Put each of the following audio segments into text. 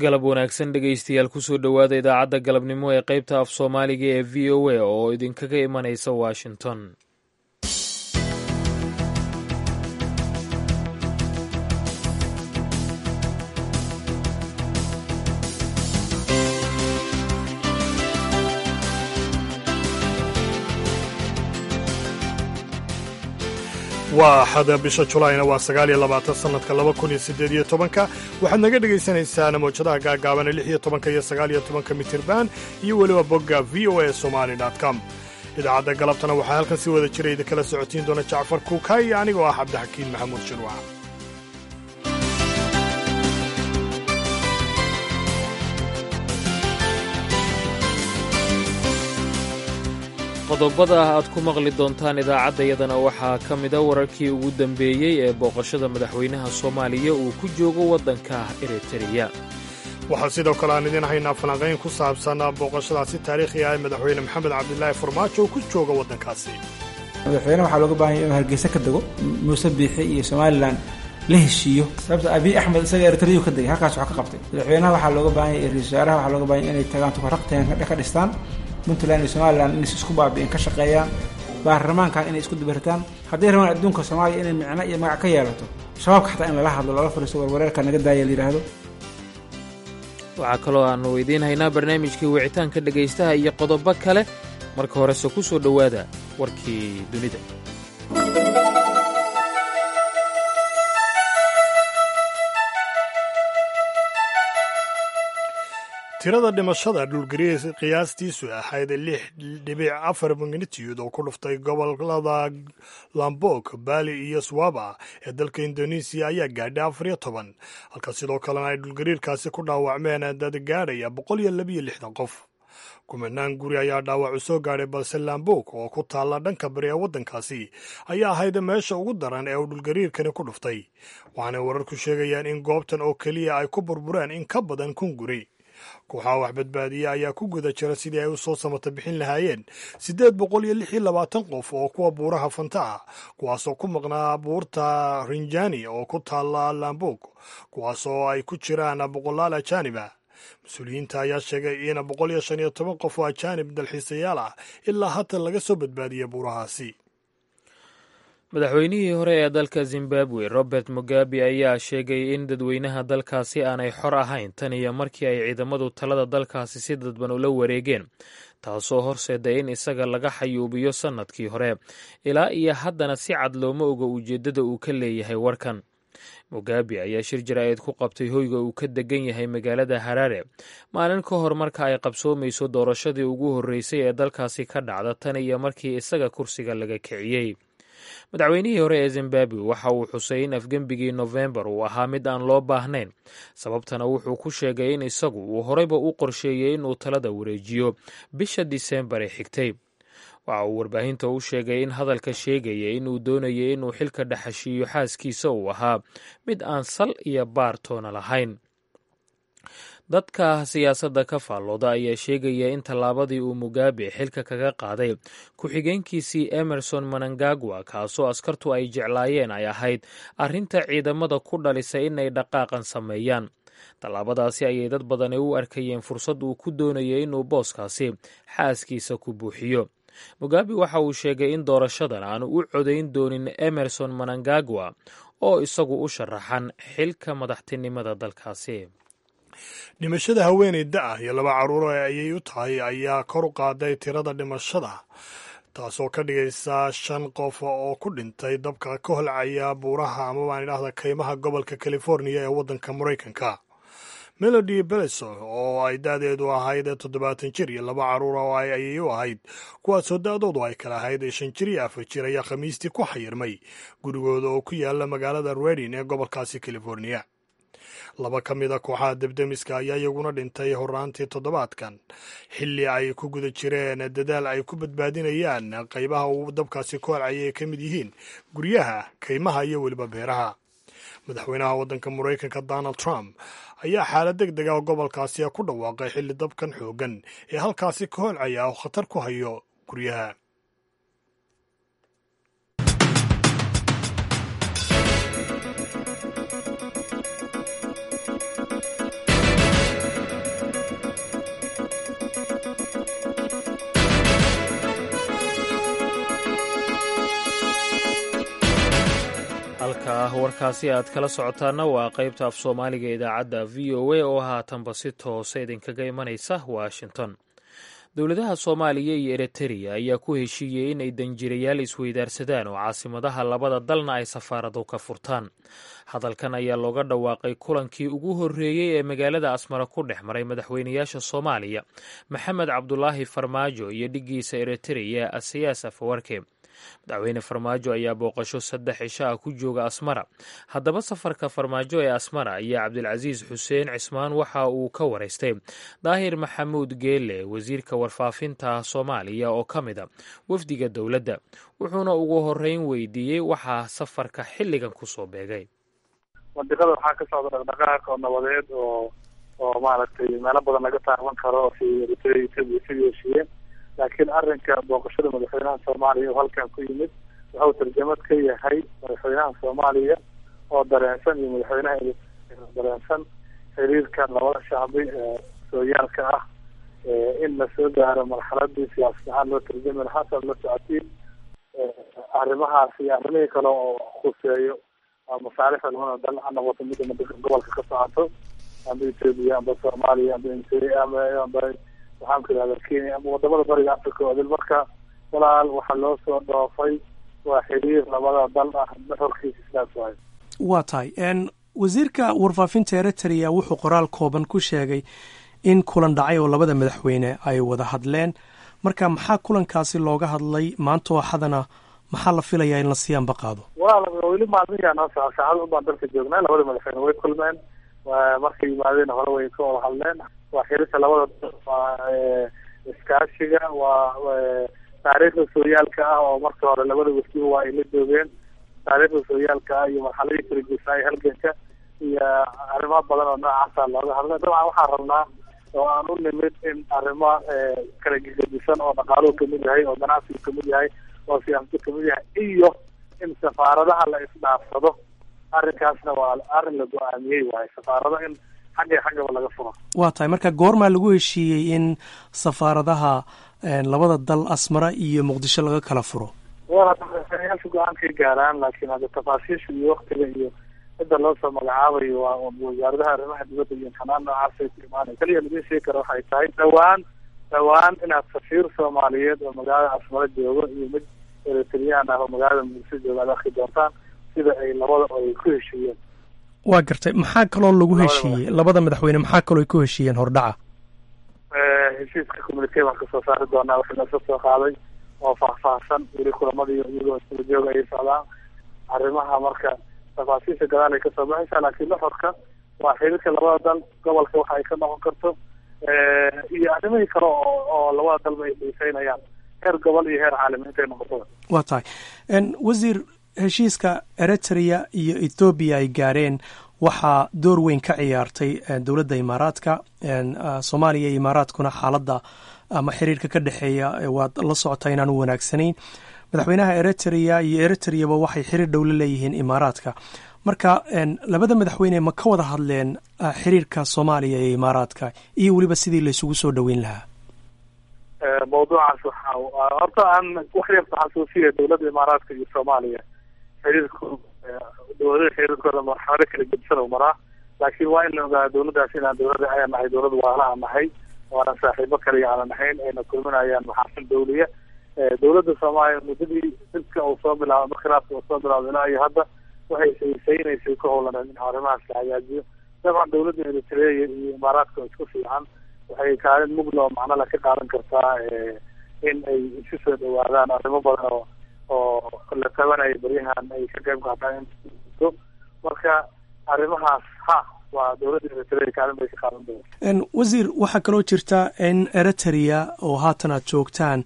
galab wanaagsan dhegaystayaal kusoo dhowaada idaacadda galabnimo ee qaybta af soomaaliga ee v o a oo idinkaga imanaysa washington waa axada bisha julaayna waa sagaal iyo labaatan sannadka laba kun iyo siddeed iyo tobanka waxaad naga dhagaysanaysaan mawjadaha gaagaabana lix iyo tobanka iyo sagaal iyo tobanka mitirban iyo weliba bogga v o a somali com idaacadda galabtana waxaa halkan si wada jira idinkala socotiin doona jacfar kuuka iyo anigoo ah cabdixakiin maxamuud shirwac qodobada aad ku maqli doontaan idaacaddayadana waxaa ka mida wararkii ugu dambeeyey ee booqashada madaxweynaha soomaaliya uu ku joogo waddanka eritreya waxaa sidoo kale aan idiin haynaa falanqayn ku saabsan booqashadaasi taariikhi ah ee madaxweyne maxamed cabdilaahi farmaajo uu ku jooga waddankaasi madaxweyne waxaa looga baahanya inuu hargeysa ka dego muuse biixi iyo somalilan la heshiiyo sababta abiy axmed isaga eritreyu ka degay halkaas wax ka qabtay madaxweynaha waxaa looga baahanya iyo ra-isul wasaaraha waxaa looga bahanya inay tagaan tukaraqteen ka dhistaan puntland iyo somalilan inay isku baabi'in ka shaqeeyaan baarlamaankan inay isku dibirtaan hadday rabaan adduunka soomaaliya inay micno iyo magac ka yeelato shabaabka xataa in lala hadlo lala fariisto warwareerka naga daaya la yidhaahdo waxaa kaloo aannu idiin haynaa barnaamijkii wicitaanka dhegaystaha iyo qodobo kale marka horese ku soo dhowaada warkii dunida tirada dhimashada dhulgariir qiyaastiisu ahayd lix dhibic afar magnitiyud oo ku dhuftay gobolada lambok bali iyo swaba ee dalka indonesiya ayaa gaadhay afar iyo toban halka sidoo kalena ay dhulgariirkaasi ku dhaawacmeen dad gaadhaya boqol iyo labiyo lixdan qof kumanaan guri ayaa dhaawacu soo gaadhay balse lambok oo ku taalla dhanka bari ee waddankaasi ayaa ahayd meesha ugu daran ee uu dhulgariirkani ku dhuftay waxaanay wararku sheegayaan in goobtan oo keliya ay ku burbureen in ka badan kun guri kooxaha wax badbaadiya ayaa ku guda jira sidii ay u soo samata bixin lahaayeen siddeed boqol iyo lix iyo labaatan qof oo kuwa buuraha fanta ah kuwaasoo ku maqnaa buurta rinjani oo ku taalla lambog kuwaasoo ay ku jiraan boqolaal ajaanib ah mas-uuliyiinta ayaa sheegay in boqol iyo shan iyo toban qof oo ajaanib dalxiisayaal ah ilaa haatan laga soo badbaadiyey buurahaasi madaxweynihii hore ee dalka zimbabwe robert mugabe ayaa sheegay in dadweynaha dalkaasi aanay xor ahayn tan iyo markii ay ciidamadu talada dalkaasi si dadban ula wareegeen taasoo horseeday in isaga laga xayuubiyo sannadkii hore ilaa iyo haddana si cad looma oga ujeeddada uu ka leeyahay warkan mugabe ayaa shir jaraa'id ku qabtay hoyga uu ka degan yahay magaalada haraare maalin ka hor marka ay qabsoomayso doorashadii ugu horreysay ee dalkaasi ka dhacda tan iyo markii isaga kursiga laga kiciyey madaxweynihii hore ee zimbabwe waxa uu xusay in afgembigii nofembar uu ahaa mid aan loo baahnayn sababtana wuxuu ku sheegay in isagu uu horeyba u qorsheeyey inuu talada wareejiyo bisha diseembar ee xigtay waxa uu warbaahinta u sheegay in hadalka sheegaya inuu doonayay inuu xilka dhaxashiiyo xaaskiisa uu ahaa mid aan sal iyo baar toona lahayn dadka siyaasadda ka faallooda ayaa sheegaya in tallaabadii uu mugabe xilka kaga qaaday ku-xigeenkiisii emerson manangagwa kaasoo askartu ay jeclaayeen ay ahayd arrinta ciidamada ku dhalisa inay dhaqaaqan sameeyaan tallaabadaasi ayay dad badani u arkayeen fursad uu ku doonayay inuu booskaasi xaaskiisa ku buuxiyo mugabe waxa uu sheegay in doorashadan aanu u codayn doonin emerson manangagwa oo isagu u sharaxan xilka madaxtinimada dalkaasi dhimashada haweeney da-ah iyo laba carruuro ayay u tahay ayaa kor u qaaday tirada dhimashada taasoo ka dhigaysa shan qof oo ku dhintay dabka ka holcaya buuraha ama baan idhahda kaymaha gobolka californiya ee waddanka maraykanka melody beleso oo ay da-deedu ahayd toddobaatan jir iyo laba carruur oo ay ayay u ahayd kuwaasoo da-doodu ay kala ahayd shan jir iyo afar jir ayaa khamiistii ku xayirmay gurigooda oo ku yaala magaalada redin ee gobolkaasi californiya laba ka mid a kooxaha debdemiska ayaa iyaguna dhintay horaantii toddobaadkan xilli ay ku guda jireen dadaal ay ku badbaadinayaan qaybaha uu dabkaasi ku holcaya ay ka mid yihiin guryaha kaymaha iyo weliba beeraha madaxweynaha waddanka maraykanka donald trump ayaa xaalad deg dega gobolkaasi ku dhawaaqay xilli dabkan xoogan ee halkaasi ka holcaya oo khatar ku hayo guryaha warkaasi aad kala socotaana waa qaybta af soomaaliga idaacadda v o a oo haatanba si toose idinkaga imanaysa washington dowladaha soomaaliya iyo eritreya ayaa ku heshiiyey in ay danjirayaal isweydaarsadaan oo caasimadaha labada dalna ay safaarado ka furtaan hadalkan ayaa looga dhawaaqay kulankii ugu horreeyey ee magaalada asmara ku dhex maray madaxweynayaasha soomaaliya maxamed cabdulaahi farmaajo iyo dhiggiisa eritreya asiyaas afawarke madaxweyne farmaajo ayaa booqasho saddex cisho ah ku jooga asmara haddaba safarka farmaajo ee asmara ayaa cabdilcasiis xuseen cismaan waxa uu ka waraystay daahir maxamuud geele wasiirka warfaafinta soomaaliya oo ka mid a wafdiga dowladda wuxuuna ugu horeyn weydiiyey waxaa safarka xilligan kusoo beegay mandiqada waxaa ka socda dhaqdhaqaaq oo nabadeed oo oo maaragtay meelo badan laga taaban karo si eritrea etoobiya sidii heshiiyeen laakiin arrinka booqashada madaxweynaha soomaaliya oo halkan ku yimid wuxuu tarjamad ka yahay madaxweynaha soomaaliya oo dareensan iyo madaxweynaha dareensan xiriirka labada shacbi ee sooyaalka ah in lasoo gaaro marxaladii siyaasad ahaan loo tarjami lahaa saad la socotiin arrimahaas iyo arrimihii kale oo khuseeyo masaalixda labada dal ha noqoto midda madiqa gobolka ka socoto amba etoobiya amba soomaaliya amba amba amba waxaan ku ihahda kenya ama wadamada bariga africa oo dil marka walaal waxaa loo soo dhoofay waa xiriir labada dal ah xorkiisa sidaas waayo waa tahay wasiirka warfaafinta eritrea wuxuu qoraal kooban ku sheegay in kulan dhacay oo labada madaxweyne ay wada hadleen marka maxaa kulankaasi looga hadlay maanta oo xadana maxaa la filayaa in la siyaanba qaado walaal weli maalmihiaa noo soco saacada unbaan dalka joognaa labada madaxweyne way kulmeen markay yimaadeen hore way ka wada hadleen waa xiriirka labada waa iskaashiga waa taariikhda sooyaalka ah oo marka hore labada wafdiba waa ay la joogeen taariikhda sooyaalka ah iyo marxaladii kala geysaay halganka iyo arrimo badan oo noocaasa looga hadlay dabcan waxaan rabnaa oo aan u nimid in arrimo kala gegedisan oo dhaqaaluhu kamid yahay oo ganacsigu kamid yahay oo siyaasadu kamid yahay iyo in safaaradaha la isdhaafsado arrinkaasna waa arrin la go-aamiyey waaye safaarado in xagga xaggaba laga furo waa tahay marka goormaa lagu heshiiyey in safaaradaha labada dal asmara iyo muqdisho laga kala furo walayaasha go-aankay gaaraan laakiin hadda tafaasiisha iyo waktiga iyo cidda loo soo magacaabayo waa wasaaradaha arrimaha dibadda iyo xanaan noocaasay ku imaanay kaliya laga sheegi kara waxay tahay dhawaan dhawaan inaad safiir soomaaliyeed oo magaalada asmara joogo iyo mid eritreyaan ah oo magaalada muqdisho jooga ad arki doontaan sida ay labada ay ku heshiiyeen waa gartay maxaa kaloo lagu heshiiyey labada madaxweyne maxaa kaloo ay ku heshiiyeen hordhaca heshiiska communique baan kasoo saari doonaa wixii laga soo qaaday oo faahfaahsan weli kulamadii iyagoo isla jooga ayay socdaan arrimaha marka tafaasiisha gadaal ay kasoo baxaysaa laakiin laxorka waa xiriirka labada dal gobolka waxa ay ka noqon karto iyo arrimihii kale oo oo labada dalba ay xiiseynayaan heer gobol iyo heer caalami intay noqoto waa tahay wasiir heshiiska eritrea iyo ethoobiya ay gaareen waxaa door weyn ka ciyaartay dowladda imaaraadka soomaaliya iyo imaaraadkuna xaaladda ama xiriirka ka dhexeeya waad la socotaa inaan u wanaagsanayn madaxweynaha eritrea iyo eritreyaba waxay xiriir dhow la leeyihiin imaaraadka marka labada madaxweyne ma ka wada hadleen xiriirka soomaaliya iyo imaaraadka iyo weliba sidii laysugu soo dhoweyn lahaa mawduucaas waxa horta aan wax yarta xasuusiya dowladda imaaraadka iyo soomaaliya xiriirku dowladaha xiriirkooda marxalado kala gedisan oo maraa laakiin waa in la ogaada dowladdaas inaan dowladda ayaan nahay dowlad waala aan nahay waanan saaxiibo kaliya aanan nahayn ayna kulminayaan maxaasin dawliya dowladda soomaaliya muddadii dilka uu soo bilaabo khilaafka uu soo bilaabo ilaa iyo hadda waxay saysaynaysa ka howlaneen in arrimahaas la hagaajiyo dabcan dowladda eritrea iyo imaaraadka oo isku fiican waxay kaalin mugla oo macnala ka qaadan kartaa in ay isu soo dhawaadaan arrimo badan oo oo la tabanaya beryahan ay ka qayb qaataan in marka arrimahaas ha waa dowladda eritrea kaalin bay ka qaadan doonta wasiir waxaa kaloo jirta in eritrea oo haatan aad joogtaan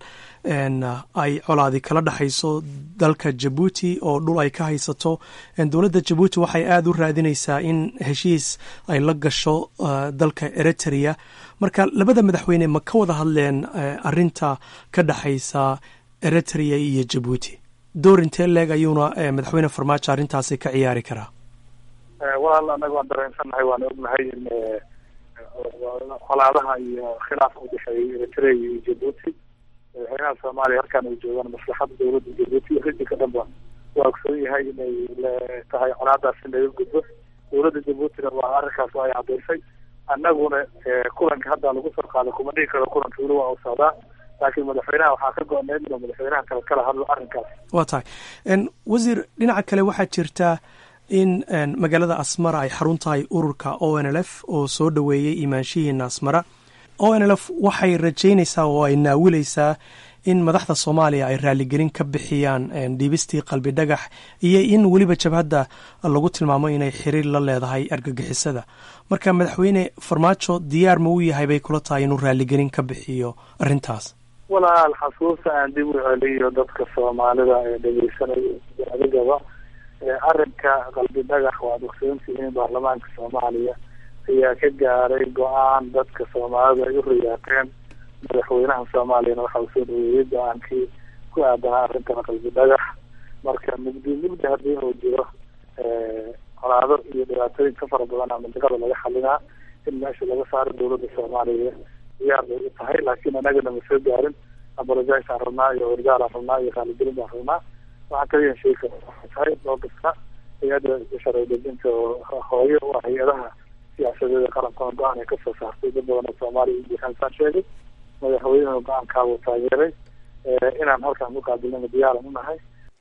ay colaadi kala dhexayso dalka jabuuti oo dhul ay ka haysato dowladda jabuuti waxay aada u raadinaysaa in heshiis ay la gasho dalka eritrea marka labada madaxweyne ma ka wada hadleen arinta ka dhexaysa eritrea iyo jabuuti door intee leeg ayuuna madaxweyne farmaajo arrintaasi ka ciyaari karaa walaal anaga waan dareensannahay waana ognahay in colaadaha iyo khilaafka udhexeeyay eritrea iyo jabuuti madaxweynaha soomaaliya halkaan ay joogaan maslaxada dowladda jabuuti iyo rijinka dhanba waa ogsoon yahay inay tahay colaadaas in laga gudbo dowladda jabuutina waa arrinkaas ay cadaysay annaguna kulanka hadda lagu soo qaaday kuma dhigi karo kulanka weli waa u socdaa laakiin madaxweynaha waxaa ka go-need inuu madaxweynaha kale kala hadlo arrinkaas waa tahay wasiir dhinaca kale waxaa jirta in magaalada asmara ay xarun tahay ururka o n l f oo soo dhoweeyey imaanshihiina asmara o n l f waxay rajaynaysaa oo ay naawilaysaa in madaxda soomaaliya ay raaligelin ka bixiyaan dhiibistii qalbi dhagax iyo in weliba jabhadda lagu tilmaamo inay xiriir la leedahay argagixisada marka madaxweyne farmaajo diyaar ma u yahay bay kula tahay inuu raaligelin ka bixiyo arrintaas walaal xasuusta aan dib u celiyo dadka soomaalida ee dhegeysanaya adigaba arrinka qalbi dhagax waad ogsoontihiin baarlamaanka soomaaliya ayaa ka gaaray go-aan dadka soomaalida ay u riyaaqeen madaxweynaha soomaaliyana waxa uu soo dhaweeyey go-aankii ku aadanaa arrintan qalbi dhagax marka mugdi mugdi haddii uu jiro colaado iyo dhibaatooyin ka fara badan a mandiqada laga xalinaa in meesha laga saaro dowladda soomaaliya diyaar bay u tahay laakiin anagana ma soo gaarin abolojays aan rabnaa iyo wargaal aan rabnaa iyo raaligelin baan rabnaa waxaan kaliya sheegi kara waxay tahay oo kasta hay-adda sharci dejinta oo hooyo u ah hay-adaha siyaasadeeda qaranka go-aan ay kasoo saartay dad badan oo soomaaliya iyo buuxansaan sheegay madaxweynuhu go-aankaabuu taageeray inaan halkaan ku qaabilnana diyaaran unahay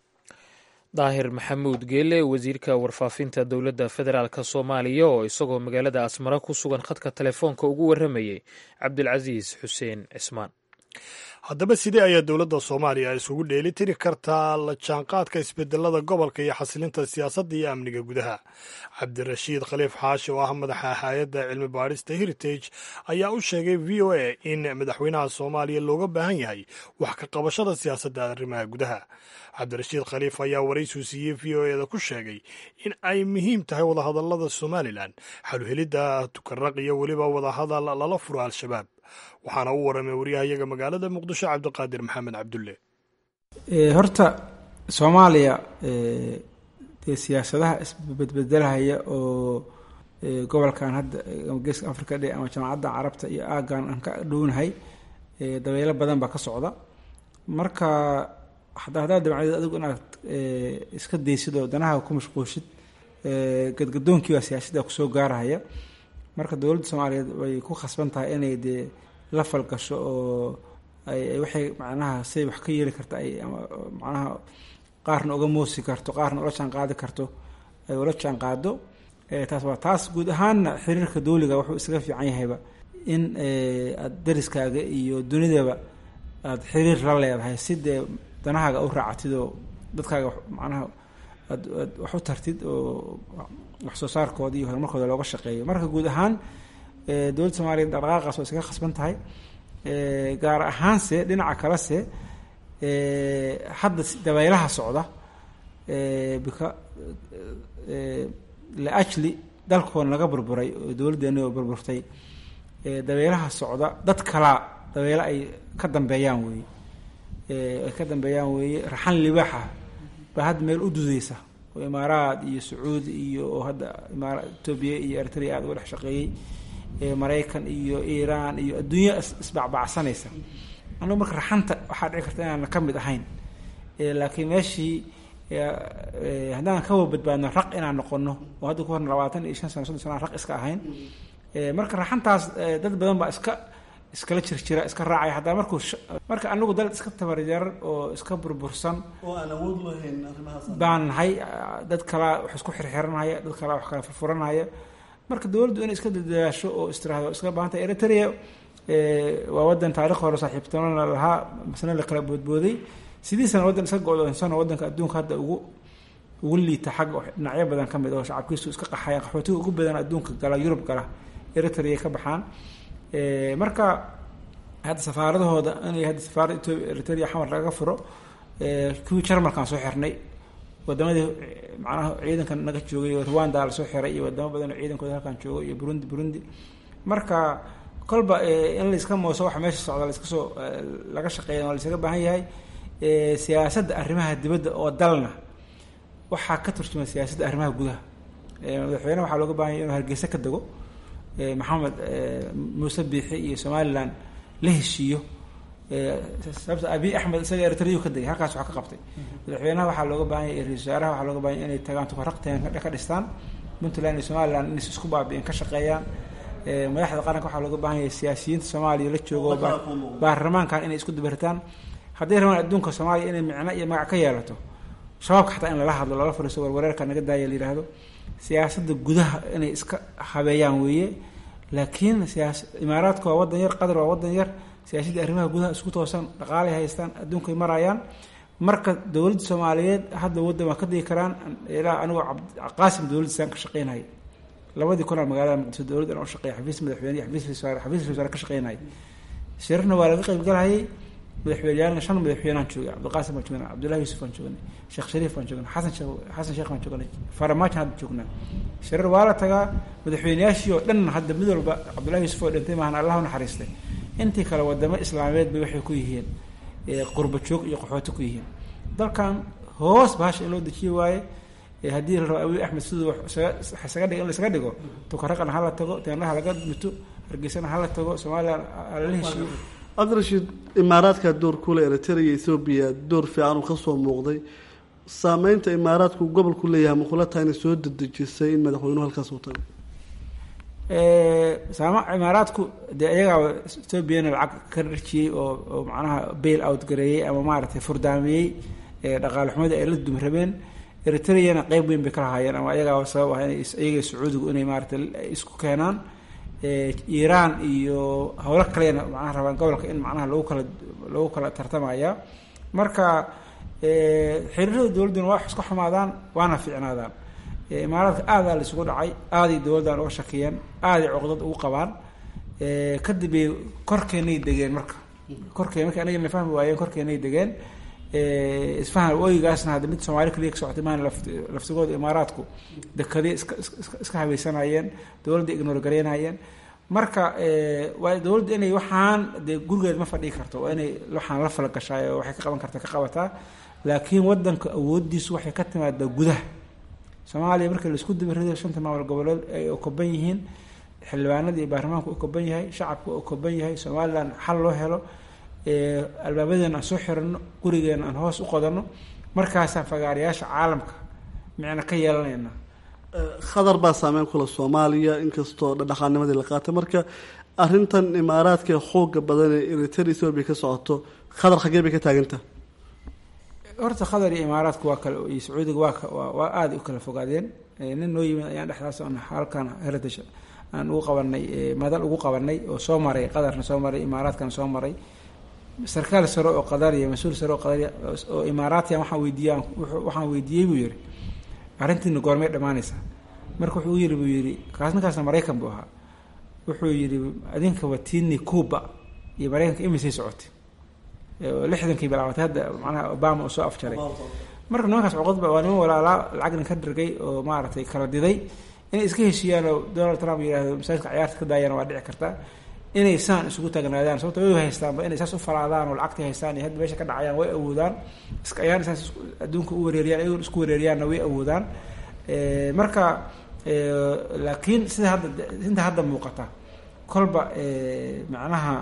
daahir maxamuud geele wasiirka warfaafinta dowladda federaalk soomaaliya oo isagoo magaalada asmara ku sugan khadka telefoonka ugu warramayey cabdilcasiis xuseen cismaan haddaba sidee ayaa dowladda soomaaliya isugu dheeli tiri kartaa la jaanqaadka isbedelada gobolka iyo xasilinta siyaasadda iyo amniga gudaha cabdirashiid khaliif xaashi oo ah madaxa hay-adda cilmi baadhista heritage ayaa u sheegay v o a in madaxweynaha soomaaliya looga baahan yahay wax ka qabashada siyaasadda arrimaha gudaha cabdirashiid khaliif ayaa waraysu siiyey v o eda ku sheegay in ay muhiim tahay wadahadalada somalilan xaluhelidda tukaraq iyo weliba wadahadal lala furo al-shabaab waxaana u waramay waryahayaga magaalada muqdisho cabdiqaadir maxamed cabdulle horta soomaaliya dee siyaasadaha isbedbedelahaya oo gobolkan hadda geeska africa dhe ama jamacadda carabta iyo aagan aan ka dhownahay dabeelo badan baa ka socda marka hadaa haddaad dabcdeed adigu inaad iska daysid oo danaha ku mashquushid gadgadoonkii baa siyaasadda kusoo gaarahaya marka dowladda soomaaliyeed way ku khasban tahay inay dee la falgasho oo ay waxay macnaha say wax ka yeeli karta ay macnaha qaarna uga moosi karto qaarna ula jaan qaadi karto ay ula jaan qaado taas waa taas guud ahaanna xiriirka dowliga wuxuu isaga fiican yahayba in aada dariskaaga iyo dunidaba aada xiriir la leedahay si dee danahaaga u raacatid oo dadkaaga macnaha aad aad wax u tartid oo wax soo saarkooda iyo horumarkooda looga shaqeeyo marka guud ahaan dowladda soomaaliya dhaqdhaqaaqaas waa iskaga khasban tahay gaar ahaanse dhinaca kalese hadda dabaylaha socda bika liajli dalkoona laga burburay oo dowladdeeni oo burburtay dabeelaha socda dad kalaa dabeelo ay ka dambeeyaan weeye ay ka dambeeyaan weeye raxan libaaxa baa hadda meel u dudeysa oo imaaraad iyo sacuudi iyo oo hadda imaara etoobiya iyo eritrea aada uga dhex shaqeeyey maraykan iyo iiraan iyo adduunya isbacbacsanaysa anugu marka raxanta waxaa dhici karta inaan ka mid ahayn laakiin meeshii haddaan kawa badbaadno raq inaan noqono oo hadda ku horna labaatan iyo shan sano soddon sana raq iska ahayn marka raxantaas dad badan baa iska iskala jirjira iska raacaya haddaa markuu marka anagu dal iska tabaryarar oo iska burbursan baan nahay dad kalaa wax isku xirxiranaya dad kalaa wax kala furfuranaya marka dowladdu inay iska dadaasho oo istiraahdo iska baahanta eritrea waa wadan taarikh hore saaxiibtinona lahaa masna la kala boodbooday sidiisana waddan iska go-doonsano waddanka adduunka hadda ugu ugu liita xagga dhinacyo badan ka mid oo shacabkiisu iska qaxaya qaxootiga ugu badan adduunka gala yurub gala eritrea ka baxaan marka hadda safaaradahooda inay hadda safaaradda etoobiya eritrea xamar laga furo kuwii jarmalkaan soo xirnay wadamadii macnaha ciidankan naga joogay rwanda lasoo xiray iyo wadamo badan oo ciidankooda halkaan joogo iyo burundi burundi marka kolba in laiska mooso waxa meesha socda laiska soo laga shaqeeya waa laisaga baahan yahay siyaasadda arrimaha dibadda oo dalna waxaa ka turjuma siyaasadda arrimaha gudaha madaxweyne waxaa looga baahan yahy inuu hargeysa ka dego maxamed muuse biixi iyo somalilan la heshiiyo sababta abiy axmed isaga eritreyuu ka degay halkaas wax ka qabtay madaxweynaha waxaa looga baahan yahay ra-isul wasaaraha waxaa looga baahan yahay inay tagaan tukaraqteen ka dhistaan puntland iyo somaliland inay isku baabi'in ka shaqeeyaan madaxda qaranka waxaa looga baahan yahay siyaasiyiinta soomaaliya la joogo baarlamaankan inay isku dabaritaan hadday rabaan adduunka soomaaliya inay micno iyo magac ka yeelato shabaabka xataa in lala hadlo lala fariiso warwareerka naga daaya la yidhaahdo siyaasadda gudaha inay iska habeeyaan weeye laakiin siyaas imaaraadka waa wadan yar qatar waa wadan yar siyaasadda arrimaha gudaha isku toosan dhaqaalay haystaan adduunkay marayaan marka dowladda soomaaliyeed hadda waddan waa ka digi karaan ilaa anigoo qaasim dowladdiisaan ka shaqeynhay labadii kunaa magaalada muqdisho dowladda aan u shaqeeya xafiis madaxweyne iyo xafiis wasaare xafiis wasaare ka shaqeynhay shirarna waa laga qaybgalhayay madaxweyneyaalna shan madaxweynaan joogay cabdiqaasim baan joognay cabdullahi yuusuf baan joognay sheekh shariif baan joognay xasan sheekh xasan sheekh baan joognay farmaajo hadda joognaa shirar waa la tagaa madaxweyneyaashii oo dhan hadda mid walba cabdullahi yuusuf oo dhintay maahan allah u naxariistay intii kale wadamo islaameed bay waxay ku yihiin qurba joog iyo qaxooti ku yihiin dalkan hoos bahasha in loo dejiye waaye haddii la rabo abiy axmed siduu isaga dhigo in laisaga dhigo tukaraqana hala tago teenaha laga mito hargeysana hala tago somalilan lala heshiiyo cabdirashiid imaaraadka door kule eritrea ethoobiya door fiican uu kasoo muuqday saameynta imaaraadku gobolku leeyahay makula tahay inay soo dedejisay in madaxweynuhu halkaas uu tago saama imaaraadku dee iyagaa ethoobiana lacag ka dharjiyey oo oo macnaha bail out gareeyey ama maaragtay furdaamiyey dhaqaale xumada ay la dumi rabeen eritreana qeyb weyn bay ka lahaayeen ama iyagaa sabab ah inay iyaga sacuudigu inay maaragtay isku keenaan iiraan iyo howlo kalena macnaha rabaan gobolka in macnaha lagu kala lagu kala tartamaya marka xiriirada dowladduna waa isku xumaadaan waana fiicnaadaan imaaraadka aadaa la isugu dhacay aaday dowladdan uga shakiyeen aaday coqdad ugu qabaan kadib bay korkeenay degeen marka korkeen marka anaga na fahmi waayeen korkeenay degeen isfahan ooyigaasna hadda mid soomaali kaliya ka socotay maan laftigooda imaaraadku dekadii iska iska iska habaysanayeen dowladda ignor gareynayeen marka waa dowladda inay waxaan dee gurigeed ma fadhii karto waa inay waxaan la fala gashaay oo waxay ka qaban karta ka qabataa laakiin wadanka awooddiisu waxay ka timaadaa gudaha soomaaliya marka laisku dabarido shanta maamul goboleed ay okoban yihiin xildhibaanada iyo baarlamaanku okoban yahay shacabku okoban yahay somalilan xal loo helo albaabadeena aan soo xirano gurigeena aan hoos u qodano markaasaan fagaarayaasha caalamka micna ka yeelanayna khadar baa saameyn kula soomaaliya inkastoo dhaqaanimadii la qaatay marka arintan imaaraadka xooga badan ee eritrea ethoobia ka socoto khadar xagee bay ka taaganta horta khadar iyo imaaraadku waa kale iyo sacuudiga waa waa aada u kala fogaadeen nin noo yimid ayaan dhexdaas aan halkan heritage aan ugu qabanay madal ugu qabanay oo soo maray qadarna soo maray imaaraadkana soo maray sarkaal sare oo qadariya mas-uul sare oo qadariya oo imaaraatiyan waxaan weydiiya waxaan weydiiyey buu yihi arrintiina goormay dhammaanaysaa marka wuxuu yiri buu yihi kaas ninkaasna maraykan buu ahaa wuxuu yihi adinkaba tiini cuba iyo maraykanka imisay socotay lixdankii bilaabatay hadda macnaha obama uu soo afjaray marka nimankaas coqodba waa niman walaalaa lacagna ka dhargay oo maaragtay kala diday inay iska heshiiyaan oo donald trump yihahdo masaajidka ciyaarta ka daayana waa dhici karta inay saan isugu taagnaadaan sababto way haystaanba inay saas u falaadaan oo lacagta haystaan iyo hadda meesha ka dhacayaan way awoodaan iska ayaan saas adduunka u wareeriyaan iyagoon isku wareeriyaanna way awoodaan marka laakiin sida hadda inta hadda muuqata kolba macnaha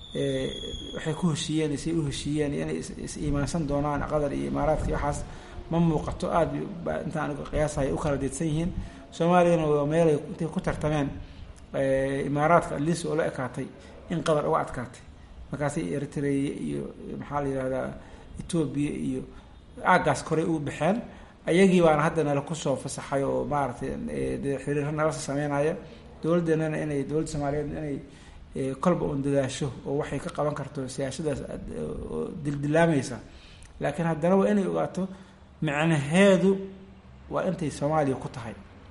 waxay ku heshiiyeen say u heshiiyeen inay is iimaansan doonaan qatar iyo imaaraadka waxaas ma muuqato aada baa inta aniga qiyaasahay u kala deedsan yihiin soomaaliyana waa meelay intay ku tartameen imaaraadka atleast oo la ekaatay in qatar uga adkaatay markaasay eritrea iyo maxaa la yihahdaa etoobiya iyo aagaas koray ugu baxeen ayagii baana hadda nala kusoo fasaxay oo maaragtay dee xiriirra nalasa sameynaya dowladdeenana inay dowladda soomaaliyeed inay kolba un dadaasho oo waxay ka qaban karto siyaasadaas oo dildilaamaysa laakiin haddana waa inay ogaato macnaheedu waa intay soomaaliya ku tahay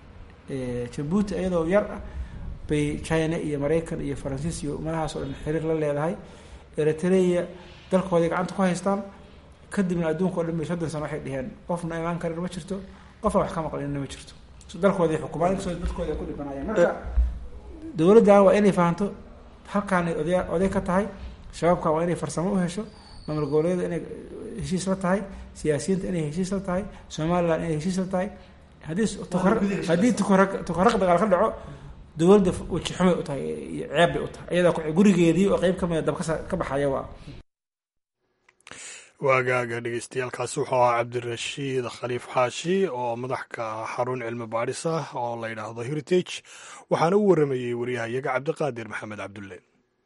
jabuuti iyadoo yar ah bay china iyo maraykan iyo faransiis iyo umadahaas oo dhan xiriir la leedahay eritrea dalkooday gacanta ku haystaan kadibna adduunka o dhan bay soddon sano waxay dheheen qofna imaan karin ma jirto qofna wax ka maqlinna ma jirto dalkooday xukumaan inkastoo dadkooda ay ku dhibanayaan marka dowladdan waa inay fahanto halkaanay oday oday ka tahay shabaabkan waa inay farsamo u hesho maamul goboleedyada inay heshiis la tahay siyaasiyiinta inay heshiis la tahay somalilan inay heshiis la tahay haddii haddii tukaraq dagaal ka dhaco dowladda weji xumay u tahay iyo ceeb bay u tahay iyadaa gurigeedii oo qeyb kamida dab ka baxaya waa waagaaga dhegeystayaaalkaasi wuxuu ahaa cabdirashiid khaliif xaashi oo madaxka xarun cilmi baadhis ah oo la yidhaahdo heritage waxaana u waramayey waryahayaga cabdiqaadir maxamed cabdulle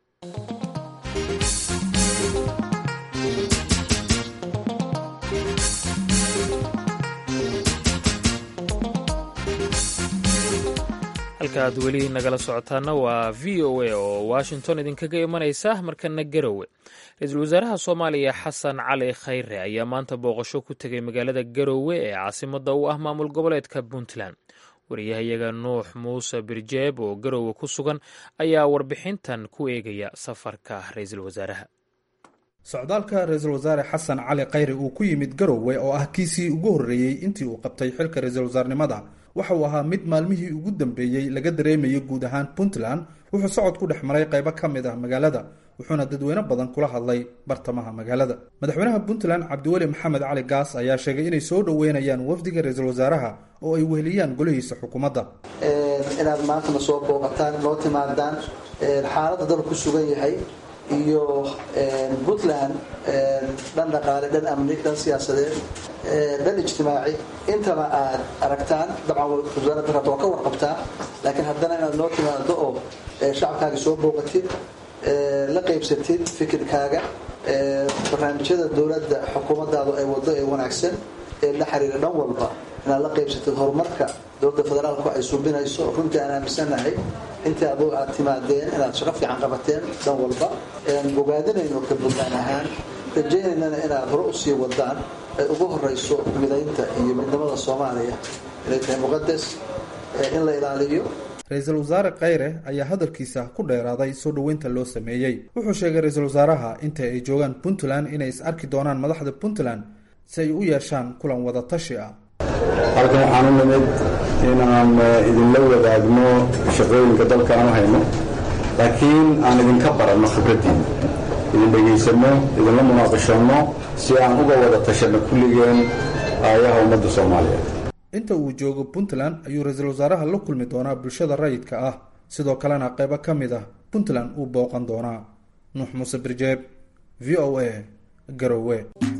halka aad weli nagala socotaana waa v o a oo washington idinkaga imanaysa markana garowe ra-iisul wasaaraha soomaaliya xasan cali khayre ayaa maanta booqasho ku tegay magaalada garowe ee caasimada u ah maamul goboleedka puntland wariyahayaga nuux muuse birjeeb oo garowe ku sugan ayaa warbixintan ku eegaya safarka ra-iisul wasaaraha socdaalka ra-iisul wasaare xasan cali khayre uu ku yimid garowe oo ah kiisii ugu horreeyey intii uu qabtay xilka ra-iisul wasaarnimada waxa uu ahaa mid maalmihii ugu dambeeyey laga dareemayay guud ahaan puntland wuxuu socod ku dhex maray qaybo ka mid ah magaalada wuxuuna dadweyne badan kula hadlay bartamaha magaalada madaxweynaha puntland cabdiweli maxamed cali gaas ayaa sheegay inay soo dhoweynayaan wafdiga ra-iisul wasaaraha oo ay weheliyaan golihiisa xukuumadda inaad maantana soo booqataan noo timaadaan xaaladda dalku ku sugan yahay iyo puntland dhan dhaqaale dhan amni dhan siyaasadeed dhan ijtimaaci intaba aad aragtaan dabcan wasaaradda rabta waa ka warqabtaa laakiin haddana inaad noo timaado oo shacabkaaga soo booqatid la qaybsatid fikirkaaga barnaamijyada dowladda xukuumaddaadu ay wado ee wanaagsan ee la xiriira dhan walba inaad la qaybsatid horumarka dowladda federaalku ay subinayso runtii aan aaminsanahay intii adu aad timaadeen inaad shaqo fiican qabateen dhan walba bogaadinayno ka puntland ahaan rajaynaynana inaad hore usii wadaan ay ugu horeyso midaynta iyo midnimada soomaaliya inay tahay muqadas in la ilaaliyo ra-iisul wasaare khayre ayaa hadalkiisa ku dheeraaday soo dhoweynta loo sameeyey wuxuu sheegay ra-iisul wasaaraha inta ay joogaan puntland inay is arki doonaan madaxda puntland si ay u yeeshaan kulan wada tashi ah halkan waxaan u nimid inaan idinla wadaagno shaqooyinka dalka aan u hayno laakiin aan idinka baranno khibraddiina idin dhegaysanno idinla munaaqishanno si aan uga wada tashanno kulligeen aayaha ummadda soomaaliyeed inta uu joogo puntland ayuu ra-iisul wasaaraha la kulmi doonaa bulshada rayidka ah sidoo kalena qaybo ka mid ah puntland uu booqan doonaa nuux muuse birjeeb v o a garowe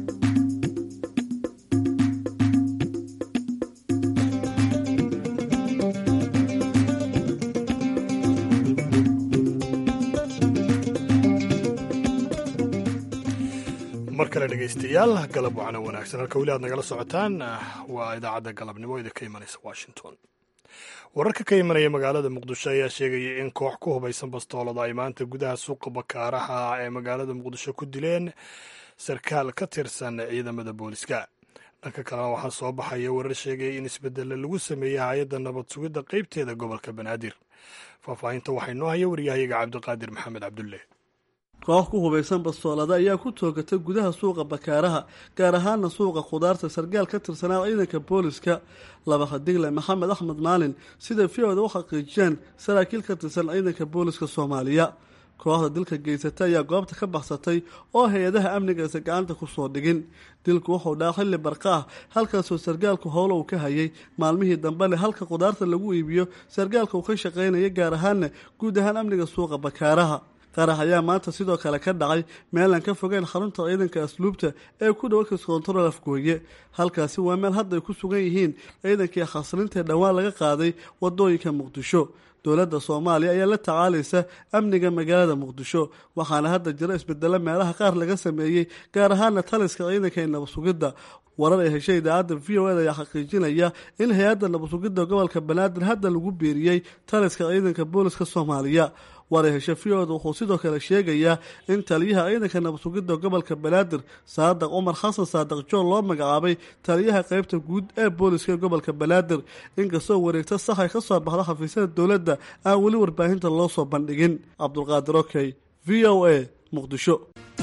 mar kale dhegaystayaal galab wacna wanaagsan halka weli aad nagala socotaan waa idaacadda galabnimo idinka imanaysa washington wararka ka imanaya magaalada muqdisho ayaa sheegaya in koox ku hubaysan bastoolada ay maanta gudaha suuqa bakaaraha ee magaalada muqdisho ku dileen sarkaal ka tirsan ciidamada booliska dhanka kalena waxaa soo baxaya warar sheegaya in isbedelle lagu sameeyey hay-adda nabad sugidda qeybteeda gobolka banaadir faahfaahinta waxay noo haya waryahayaga cabdiqaadir maxamed cabdulle koox ku hubaysan bastoolada ayaa ku toogatay gudaha suuqa bakaaraha gaar ahaana suuqa khudaarta sargaal ka tirsanaa ciidanka booliska laba khadigle maxamed axmed maalin sida v-oda u xaqiijiyeen saraakiil ka tirsan ciidanka booliska soomaaliya kooxda dilka geysatay ayaa goobta ka baxsatay oo hay-adaha amnigaisa gacanta kusoo dhigin dilku wuxuu dhaa xilli barqa ah halkaasoo sargaalku howlo uu ka hayay maalmihii dambe leh halka khudaarta lagu iibiyo sargaalka uu ka shaqaynaya gaar ahaana guud ahaan amniga suuqa bakaaraha qarax ayaa maanta sidoo kale ka dhacay meelaan ka fogeyn xarunta ciidanka asluubta ee ku dhow kas kontarool afgooye halkaasi waa meel hadda ay ku sugan yihiin ciidankii khasrintae dhowaan laga qaaday wadooyinka muqdisho dowladda soomaaliya ayaa la tacaalaysa amniga magaalada muqdisho waxaana hadda jira isbedelo meelaha qaar laga sameeyey gaar ahaana taliska ciidanka ee nabadsugidda warar ay heshay idaacadda v o eda ayaa xaqiijinaya in hay-adda nabadsugidda gobolka banaadir hadda lagu biiriyey taliska ciidanka booliska soomaaliya waray heshe v-oda wuxuu sidoo kale sheegayaa in taliyaha ciidanka nabadsugidda gobolka banaadir saadaq cumar xasan saadaq joon loo magacaabay taliyaha qeybta guud ee booliska gobolka banaadir inkastoo wareegto sax ay ka soo baxdo xafiisyada dowladda aan weli warbaahinta loo soo bandhigin cabdulqaadir okey v o a muqdisho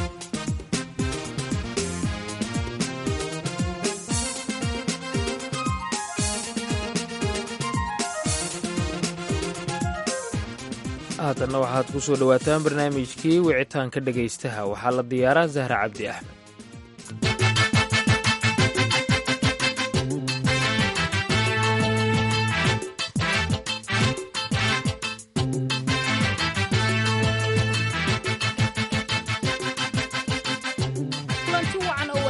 haatanna waxaad ku soo dhowaataan barnaamijkii wicitaanka dhegaystaha waxaa la diyaaraa zahra cabdi axmed kulanti wacan oo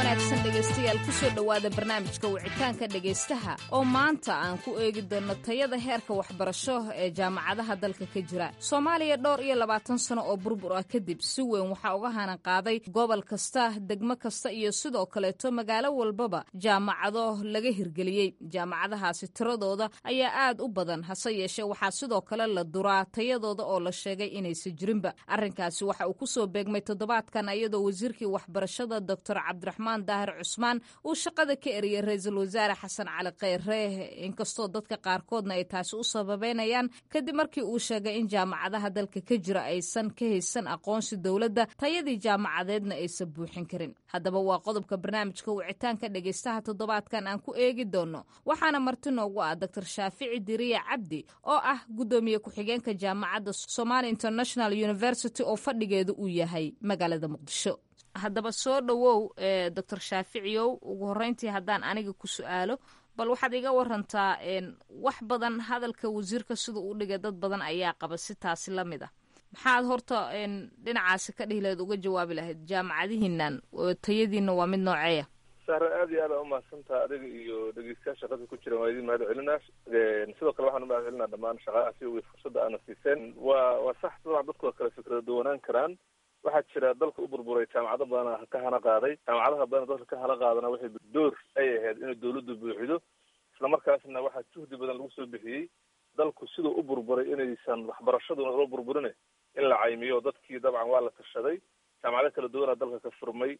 kusoo dhowaada barnaamijka wicitaanka dhegaystaha oo maanta aan ku eegi doonno tayada heerka waxbarasho ee jaamacadaha dalka ka jira soomaaliya dhowr iyo labaatan sano oo burbur ah kadib si weyn waxaa uga hanan qaaday gobol kasta degmo kasta iyo sidoo kaleeto magaalo walbaba jaamacado laga hirgeliyey jaamacadahaasi tiradooda ayaa aad u badan hase yeeshee waxaa sidoo kale la duraa tayadooda oo la sheegay inaysa jirinba arrinkaasi waxa uu kusoo beegmay toddobaadkan iyadoo wasiirkii waxbarashada doctor cabdiraxmaan daahir cusmaan uu shaqada ka eriyey ra-iisul wasaare xasan cali kheyre inkastoo dadka qaarkoodna ay taasi u sababeynayaan kadib markii uu sheegay in jaamacadaha dalka ka jira aysan ka haysan aqoonsi dowladda tayadii jaamacadeedna aysan buuxin karin haddaba waa qodobka barnaamijka wicitaanka dhegaystaha toddobaadkan aan ku eegi doono waxaana marti noogu ah doctor shaafici diriya cabdi oo ah guddoomiye ku-xigeenka jaamacadda somali international university oo fadhigeedu uu yahay magaalada muqdisho haddaba soo dhowow doctor shaaficiyow ugu horreyntii haddaan aniga ku su-aalo bal waxaad iga warantaa wax badan hadalka wasiirka sida uu dhigay dad badan ayaa qaba si taasi la mid ah maxaad horta dhinacaasi ka dhihi lahayd uga jawaabi lahayd jaamacadihiinan tayadiina waa mid nooceeya sahra aad iyo aad aa umahadsantaha adiga iyo dhegeystayaal shaqada ku jiran waa idin mahad celinaa sidoo kale waxaan umahad celinaa dhammaan shaqadaasi iyo fursadda aana siiseen waa waa sax dabcan dadku waa kala fikrada duwanaan karaan waxaa jira dalka u burburay jaamacado badana ka hana qaaday jaamacadaha badan dalka ka hana qaadana waxay door ay ahayd inay dawladdu buuxido islamarkaasna waxaa juhdi badan lagu soo bixiyey dalku siduu u burburay inaysan waxbarashaduna loo burburine in la caymiyo dadkii dabcan waa la tashaday jaamacado kala duwanaa dalka ka furmay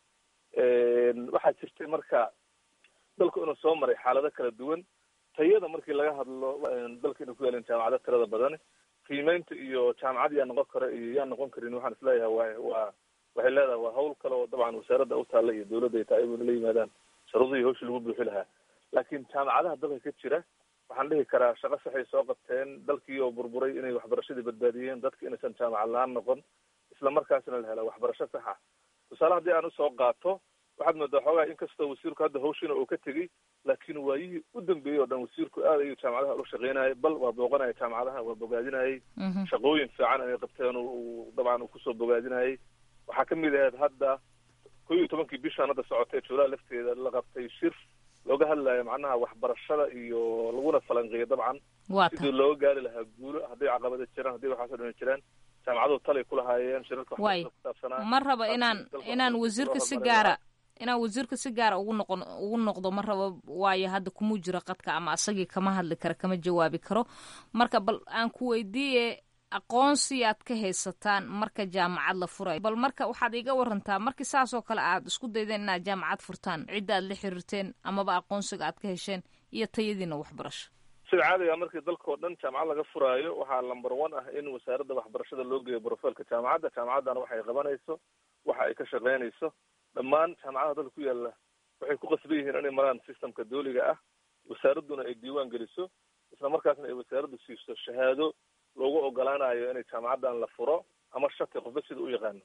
waxaa jirtay marka dalku inuu soo maray xaalado kala duwan tayada markii laga hadlo dalka inuu ku yaalin jaamacado tirada badan qiimeynta iyo jaamacad yaa noqon kara iyo yaa noqon karin waxaan isleeyahay wa waa waxay leedahay waa hawl kale oo dabcan wasaaradda u taalla iyo dawladda ay tahay inay la yimaadaan sharuudihii hawshii lagu buuxi lahaa laakiin jaamacadaha dalka ka jira waxaan dhihi karaa shaqo saxay soo qabteen dalkii oo burburay inay waxbarashadii badbaadiyeen dadka inaysan jaamacad la-aan noqon isla markaasna la hela waxbarasho saxa tusaale haddii aan usoo qaato waxaad moodaa xoogaa inkastoo wasiirku hadda hawshiina uu ka tegey laakiin waayihii u dambeeyey oo dhan wasiirku aad ayuu jaamacadaha ula shaqeynayay bal waa booqanaya jaamacadaha waa bogaadinayay shaqooyin fiican inay qabteen uu dabcan uu kusoo bogaadinayay waxaa kamid ahayd hadda ko iyo tobankii bishaan hadda socotay juulaha lafteeda la qabtay shir looga hadlayo macnaha waxbarashada iyo laguna falanqeeyo dabcan sidii looga gaari lahaa guulo hadday caqabada jiraan hadday waxaasoo dhan jiraan jaamacaduhu talay kulahaayeen shirarka way ma rabo inaan inaan wasiirka si gaara inaan wasiirka si gaara ugu noqon ugu noqdo ma rabo waayo hadda kumuu jiro qadka ama asagii kama hadli kara kama jawaabi karo marka bal aan ku weydiiye aqoonsi aad ka haysataan marka jaamacad la furayo bal marka waxaad iga warantaa markii saas oo kale aad isku daydeen inaad jaamacad furtaan cidda aad la xiriirteen amaba aqoonsiga aad ka hesheen iyo tayadiina waxbarasho sida caadiga markii dalka oo dhan jaamacad laga furaayo waxaa number one ah in wasaaradda waxbarashada loo geeyo brofailka jaamacadda jaamacaddana waxay qabanayso waxa ay ka shaqeynayso dhammaan jaamacadaha dalka ku yaalla waxay ku qasban yihiin inay maraan systemka dooliga ah wasaaradduna ay diiwaan geliso isla markaasna ay wasaaraddu siiso shahaado loogu ogolaanayo inay jaamacaddan la furo ama shati qofba sida u yaqaano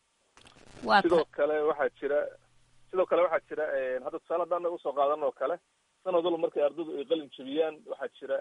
sidoo kale waxaa jira sidoo kale waxaa jira hadda tusaale haddaan usoo qaadan oo kale sanad walba markay ardaydu ay qalin jebiyaan waxaa jira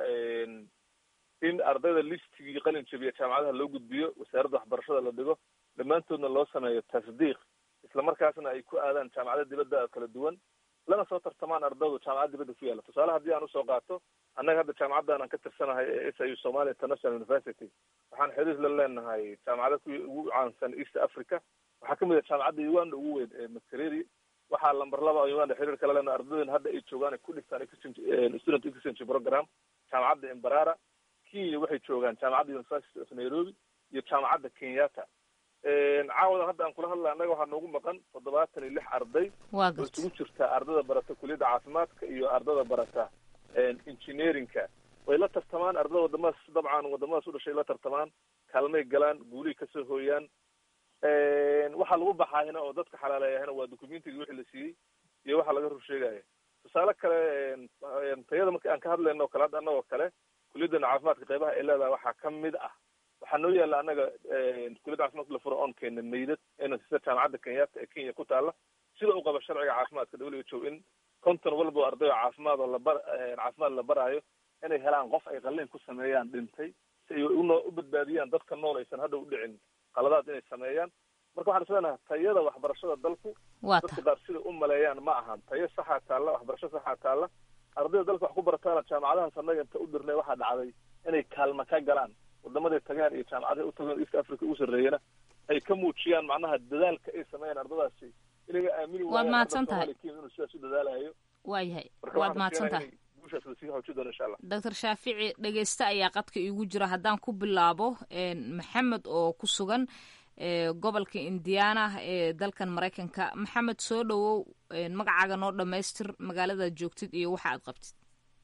in ardayda listigii qalin jebiya jaamacadaha loo gudbiyo wasaaradda waxbarashada la dhigo dhammaantoodna loo sameeyo tasdiiq isla markaasna ay ku aadaan jaamacada dibadda kala duwan lana soo tartamaan ardaydu jaamacad dibadda ku yaalla tusaale haddii aan usoo qaato annaga hadda jaamacaddan aan ka tirsanahay ee s i u somalia international university waxaan xiriir la leenahay jaamacada ku ugu caansan east africa waxaa kamid ah jaamacadda uganda ugu weyn ee makereri waxaa lamber laba uganda xiriir kala leenahay ardaydan hadda ay joogaan ay ku dhigtaan exchange student exchange program jaamacadda embarara kenya waxay joogaan jaamacadda university of nairobi iyo jaamacadda kenyatta caawadan hadda aan kula hadlay annaga waxaa noogu maqan toddobaatan iyo lix arday oo isugu jirta ardada barata kuliyadda caafimaadka iyo ardada barata engineeringka way la tartamaan ardada wadamadaas dabcan wadamadaas u dhashay la tartamaan kaalmay galaan guulihii kasoo hooyaan waxaa lagu baxaahina oo dadka xalaaleeyahina waa documentigii wixii la siiyey iyo waxa laga rur sheegaya tusaale kale tayada marki aan ka hadlayno o kale hadda annagoo kale kuliyadana caafimaadka qeybaha ay leedahay waxaa kamid ah waxaa noo yaalla annaga kuliyadda caafimaadka la furo oon keena meydad ena sida jaamacadda kenyatta ee kenya ku taalla sida u qaba sharciga caafimaadka w h o in konton walba ardayo caafimaad oo labar caafimaad la baraayo inay helaan qof ay qalliin ku sameeyaan dhintay si ay uno u badbaadiyaan dadka nool aysan hadda u dhicin qaladaad inay sameeyaan marka waxaan isleenahay tayada waxbarashada dalku waa dadka tahay qaar sida u maleeyaan ma ahan tayo saxaa taalla waxbarasho saxaa taalla ardayda dalka wax ku barataana jaamacadahaas annaga inta u dirnay waxaa dhacday inay kaalma ka galaan wadamaday tagaan iyo jaamacadaha u tagaan east africa ugu sarreeyana ay ka muujiyaan macnaha dadaalka ay sameeyaan ardadaasi inaga aamini Waad waayaan mahadsan arday tahay. Soomaali Kenya inuu sidaas u dadaalayo waayahay marka waad waxaan mahadsan rajeynayaa tahay inay guushaas lasii xoojin doono insha allah doctor shaafici dhegeyste ayaa qadka iigu jira haddaan ku bilaabo een, maxamed oo ku sugan ee, gobolka indiana ee dalkan maraykanka maxamed soo dhowow een, magacaaga noo dhammaystir magaaladaad joogtid iyo waxa aad qabtid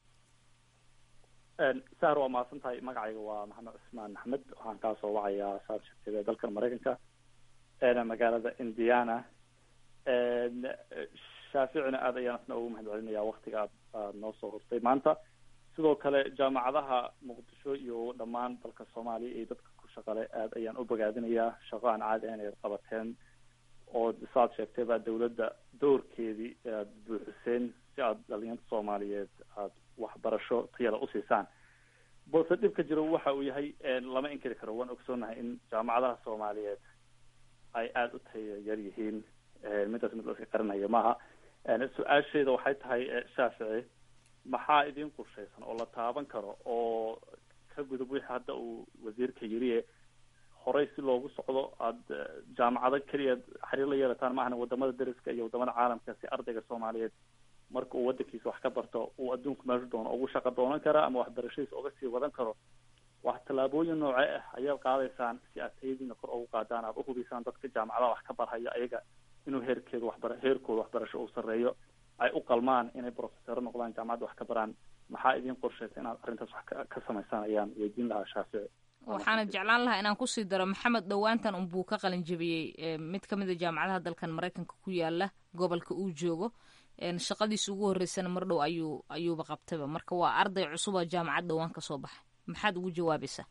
sahar waa mahadsan tahay magacayga waa maxamed cusmaan axmed waxaan kaa soo wacayaa saad sheegtay dalkan maraykanka een, magaalada indiana een, shaaficina aad ayaan isna ugu mahad celinaya waktiga aad aad noo soo hortay maanta sidoo kale jaamacadaha muqdisho iyo dhammaan dalka soomaaliya iyo dadka ku shaqale aad ayaan u bogaadinayaa shaqo aan caadi ahayn ay qabateen oo saad sheegtay baa dawladda doorkeedii aad buuxiseen si aad dhalinyarta soomaaliyeed aad waxbarasho tayada usiisaan balse dhibka jiro waxa uu yahay een, lama inkiri karo waan ogsoonahay in jaamacadaha soomaaliyeed ay aada u tayo yar yihiin een, midaas mid la iska qarinaya maaha een, su-aasheeda waxay tahay eh, shaafici maxaa idin qorshaysan oo la taaban karo oo ka gudub wixii hadda uu wasiirka yiriye horey si loogu socdo aada eh, jaamacado keliya xiriir la yeelataan maahana wadamada deriska iyo wadamada caalamka si ardayga soomaaliyeed marka uu wadankiisa wax ka barto uu adduunku meeshu doono ugu shaqo doonan kara ama waxbarashadiisa uga sii wadan karo wax tallaabooyin noocee ah ayaad qaadaysaan si aad tayadiina kor ugu qaadaan aad uhubisaan dadka jaamacadaha wax ka barhaya ayaga inuu heerkeedu waxbara heerkooda waxbarasho uu sarreeyo ay u qalmaan inay profesoro noqdaan jaamacadda wax ka baraan maxaa idin qorshaysa inaad arrintaas wax ka- ka samaysaan ayaan weydiin lahaa shaafici waxaana jeclaan lahaa inaan kusii daro maxamed dhowaantan unbuu ka qalin jabiyey ee, mid ka mid a jaamacadaha dalkan maraykanka ku yaala gobolka uu joogo een, shaqadiisa ugu horreysana mar dhow ayuu ayuuba qabtayba marka waa arday cusub oo jaamacad dhowaan ka soo baxay maxaad ugu jawaabaysaa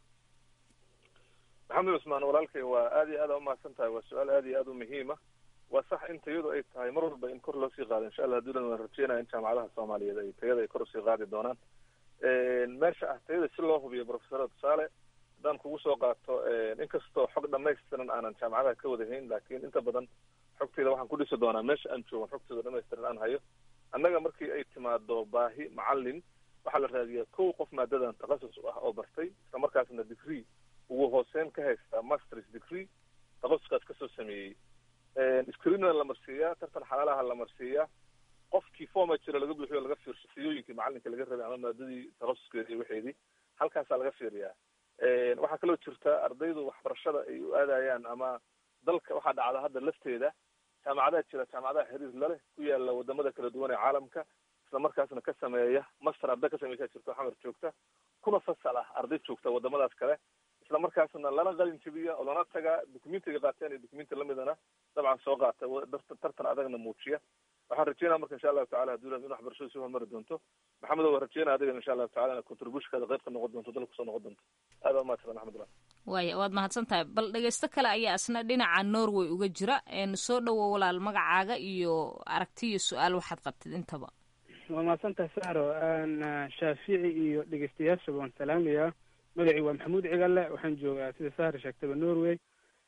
maxamed cusmaan walaalkay waa aad iyo aad aa umahadsan tahay waa su-aal aad iyo aad u muhiima waa sax in tayadu ay tahay mar walba in kor loo sii qaado insha allah haddii waan rajeynaya in jaamacadaha soomaaliyeed ay tayada ay kor usii qaadi doonaan meesha ah tayada si loo hubiyo profesora tusaale haddaan kugu soo qaato inkastoo xog dhamaystiran aanan jaamacadaha ka wadahayn laakiin inta badan xogteeda waxaan ku dhisi doonaa meesha aan joogan xogteeda dhamaystiran aan hayo annaga markii ay timaado baahi macalin waxaa la raadiyaa kow qof maadadan takhasus u ah oo bartay isla markaasna degree ugu hooseyn ka haysta masters degree takhasuskaas kasoo sameeyey screenna la marsiiyaa tartan xalaalaha la marsiiyaa qofkii forma jira laga buuxiyo laga fiirsho siyooyinkii macalinka laga rabay ama maadadii takhasuskeeda iyo waxeedii halkaasaa laga fiiriyaa waxaa kaloo jirta ardaydu waxbarashada ay u aadayaan ama dalka waxaa dhacda hadda lafteeda jaamacadaha jira jaamacadaha xiriir laleh ku yaala wadamada kala duwan ee caalamka isla markaasna ka sameeya master arday ka sameysaa jirto xamar joogta kuna fasal ah arday joogta wadamadaas kale isla markaasna lana qalin jabiya oo lana tagaa documentiga qaateen iyo documenti lamidana dabcan soo qaata tartan adagna muujiya waxaan rajeynaya marka insha allahu tacala haduu in waxbarashadu sii horumari doonto maxamed waa rajeynaya adiga insha allahu tacala ina contributionkaada qayb ka noqon doonto dalka kusoo noqon doonto aad waa mahadsan axmedullah waaya waad mahadsan tahay bal dhegeysto kale ayaa isna dhinaca norway uga jira soo dhowo walaal magacaaga iyo aragti iyo su-aal waxaad qabtid intaba waa mahadsantahay saro shaafici iyo dhegeystayaashaba waan salaamayaa magacii waa maxamuud cigalle waxaan joogaa sida sahar sheegtaba norway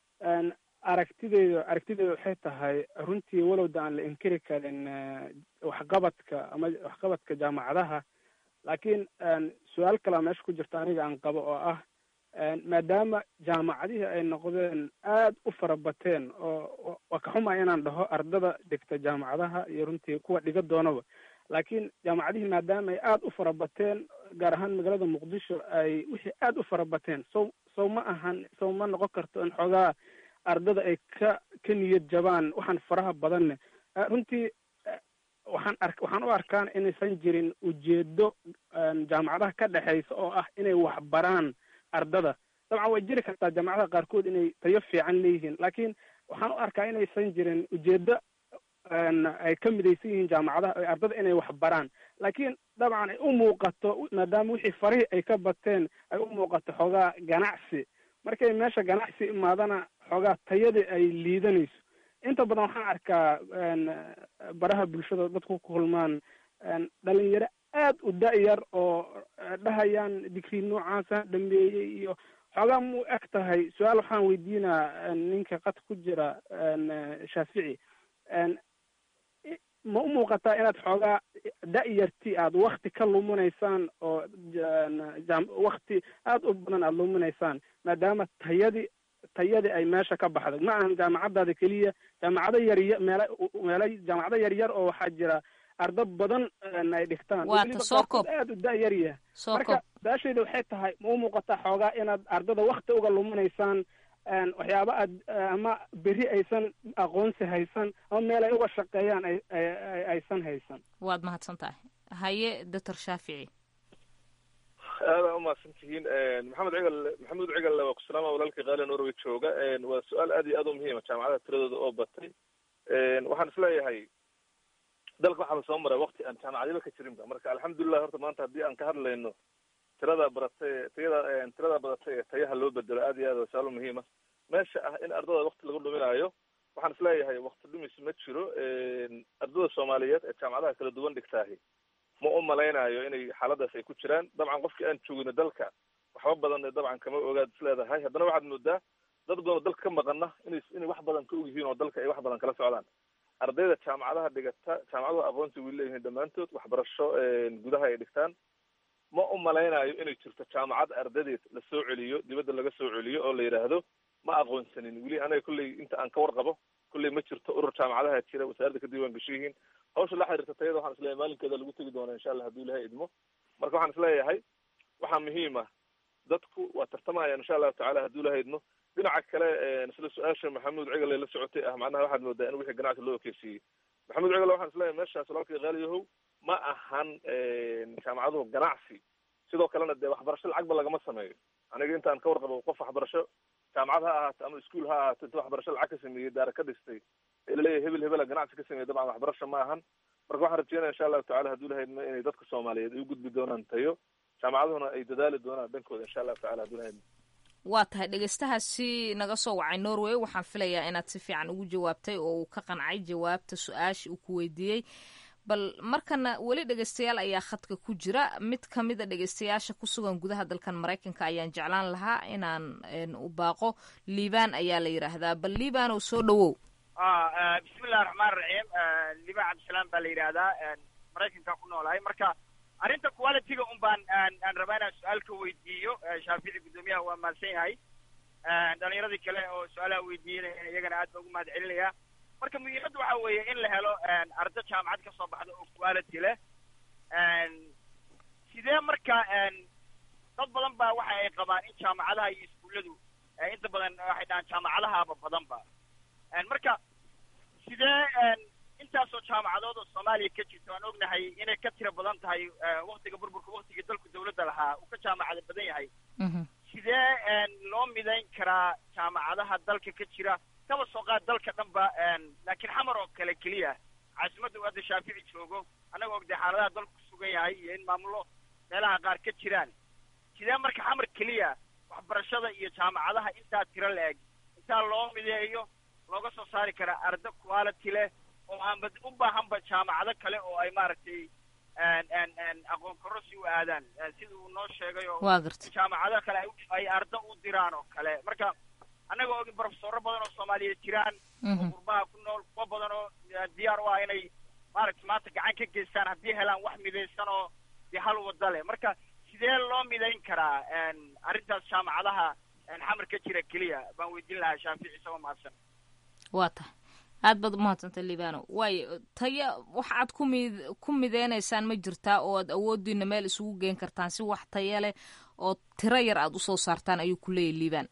aragtideyda aragtideyda waxay tahay runtii walowda aan la inkiri karin waxqabadka ama waxqabadka jaamacadaha laakiin su-aal kalea meesha ku jirta aniga aan qabo oo ah maadaama jaamacadihii ay noqdeen aad u farabateen oo waa ka xumaya inaan dhaho ardada dhigta jaamacadaha iyo runtii kuwa dhiga doonaba laakiin jaamacadihii maadaama ay aada u farabateen gaar ahaan magaalada muqdisho ay wixii aada u farabateen sow sow ma ahan sow ma noqon karto in xoogaa ardada ay ka ka niyad jabaan waxaan faraha badanne runtii waxaan ark waxaan u arkaan inaysan jirin ujeedo jaamacadaha ka dhexeysa oo ah inay waxbaraan ardada dabcan way jiri kartaa jaamacadaha qaarkood inay tayo fiican leeyihiin laakiin waxaan u arkaa inaysan jirin ujeedo ay ka midaysan yihiin jaamacadaha ay ardada inay waxbaraan laakiin dabcan ay u muuqato maadaama wixii farihii ay ka bateen ay u muuqato xoogaa ganacsi markay meesha ganacsi imaadana xoogaa tayadii ay liidanayso inta badan waxaan arkaa baraha bulshada dadku ku kulmaan dhalinyaro aad u da-yar oo dhahayaan digrii noocaasa dhameeyey iyo xoogaa mu eg tahay su-aal waxaan weydiinaa ninka qad ku jira shaafici ma u muuqataa inaad xoogaa da-yarti aada wakti ka luminaysaan oo wakti aada u badan aada luminaysaan maadaama tayadii tayadii ay meesha ka baxday ma ahan jaamacadaada keliya jaamacado yarya meela meelo jaamacado yaryar oo waxaa jira ardo badan ay dhigtaan waata soo koob aada u da-yar yahay soo marka koob su-aashayda waxay tahay ma u muuqataa xoogaa inaad ardada wakti uga luminaysaan waxyaaba aad ama beri aysan aqoonsi haysan ama meel ay uga shaqeeyaan ay ay aysan haysan waad mahadsan tahay haye doctor shaafici aada umahadsan tihiin maxamed cigal maxamuud cigal waa ku salaama walaalkii qaali norway jooga waa su-aal aad iyo aad u muhiima jaamacadaha tiradooda oo batay waxaan isleeyahay dalka waxaa lasoo maray wakti aan jaamacadyaba ka jirinba marka alxamdulilah horta maanta haddii aan ka hadlayno tirada baratay tayada tirada badatay ee tayaha loo bedelo aad iyo aad waa su-aal muhiima meesha ah in ardada wakti lagu dhuminaayo waxaan isleeyahay wakti dhumis ma jiro ardada soomaaliyeed ee jaamacadaha kala duwan dhigtaahi ma u malaynayo inay xaaladaas ay ku jiraan dabcan qofkii aan joogino dalka waxba badan dabcan kama ogaad isleedahay haddana waxaad moodaa dad badan oo dalka ka maqana inay inay wax badan ka og yihiin oo dalka ay wax badan kala socdaan ardayda jaamacadaha dhigata jaamacaduhu aqoonsi way leeyihiin dhammaantood waxbarasho gudaha ay dhigtaan ma u malaynayo inay jirto jaamacad ardadeed la soo celiyo dibadda laga soo celiyo oo la yidhaahdo ma aqoonsanin weli anaga kolley inta aan ka warqabo kolley ma jirto urur jaamacadaha jira wasaaradda ka diiwaan gasho yihiin hawsha la xiriirta tayada waxaan isleeyahay maalinkeeda lagu tegi doonaa insha allah hadduu ilahay idmo marka waxaan isleeyahay waxaa muhiim ah dadku waa tartamayaan insha allahu tacala hadduu ilahay idmo dhinaca kale isla su-aasha maxamuud cigal ee la socotay ah macnaha waxaad moodaa in wixii ganacsi loo ekeysiiyey maxamuud cigal waxaan isleeyahay meeshaas walaalkii qaaliyahow ma ahan jaamacaduhu ganacsi sidoo kalena dee waxbarasho lacagba lagama sameeyo aniga intaan ka warqabo qof waxbarasho jaamacad ha ahaato ama iskuol ha ahaato inta waxbarasho lacag ka sameeyey daara ka dhistay ee laleeyahay hebel hebela ganacsi ka sameeyey dabcan waxbarasho ma ahan marka waxaan rajeynaya insha allahu tacala hadduu ilahay idmo inay dadka soomaaliyeed ay u gudbi doonaan tayo jaamacaduhuna ay dadaali doonaan dhankooda insha allahu tacala hadduu ilahay idmo waa tahay dhegeystahaasi naga soo wacay norway waxaan filayaa inaad si fiican ugu jawaabtay oo uu ka qancay jawaabta su-aasha uu ku weydiiyey bal markana weli dhegeystayaal ayaa khadka ku jira mid ka mida dhegeystayaasha ku sugan gudaha dalkan maraykanka ayaan jeclaan lahaa inaan u baaqo liibaan ayaa la yidhaahdaa bal liibaan oo soo dhawow bismillahi raxmaan raxiim liibaan cabdisalaam baa la yidhaahdaa maraykanka ku noolahay marka arrinta qualityga un baan aan rabaa inaan su-aal ka weydiiyo shaafici guddoomiyaha waa mahadsan yahay dhalinyaradii kale oo su-aalaha weydiinaya iyagana aad baa ugu mahad celinaya marka muhiimadda waxa weeye in la helo ardo jaamacad ka soo baxda oo quality leh sidee marka dad badan ba waxa ay qabaan in jaamacadaha iyo iskuulladu inta badan waxay dhahaan jaamacadahaaba badanba marka sidee intaasoo jaamacadood oo soomaaliya ka jirta waan ognahay inay ka tiro badan tahay waktiga burburka waktiga dalku dawladda lahaa uu ka jaamacada badan yahay sidee loo midayn karaa jaamacadaha dalka ka jira kaba soo qaad dalka dhan ba laakiin xamar oo kale keliya caasimadda uu hadda shaafici joogo annaga ogday xaaladaha dalku ku sugan yahay iyo in maamulo meelaha qaar ka jiraan sidee marka xamar keliya waxbarashada iyo jaamacadaha intaa tiro la-eg intaa loo mideeyo looga soo saari karaa ardo quality leh oo aanba u baahanba jaamacado kale oo ay maaragtay aqoon kororsi u aadaan sida uu noo sheegay oo waa garta jaamacado kale ay ardo u diraan oo kale marka annaga ogin profesoro badan oo soomaaliyeed jiraan oo qurbaha ku nool kuwa badan oo diyaar u ah inay maaragtay maanta gacan ka geystaan haddii helaan wax midaysan oo dee hal wada leh marka sidee loo midayn karaa arrintaas jaamacadaha xamar ka jira keliya baan weydiin lahaa shaafici isagoo mahadsan waa tahay aad baad umahadsantay libano waayo taya wax aad ku mid ku mideynaysaan ma jirtaa oo aad awoodiina meel isugu geen kartaan si wax taya leh oo tiro yar aad usoo saartaan ayuu ku leeyahy liban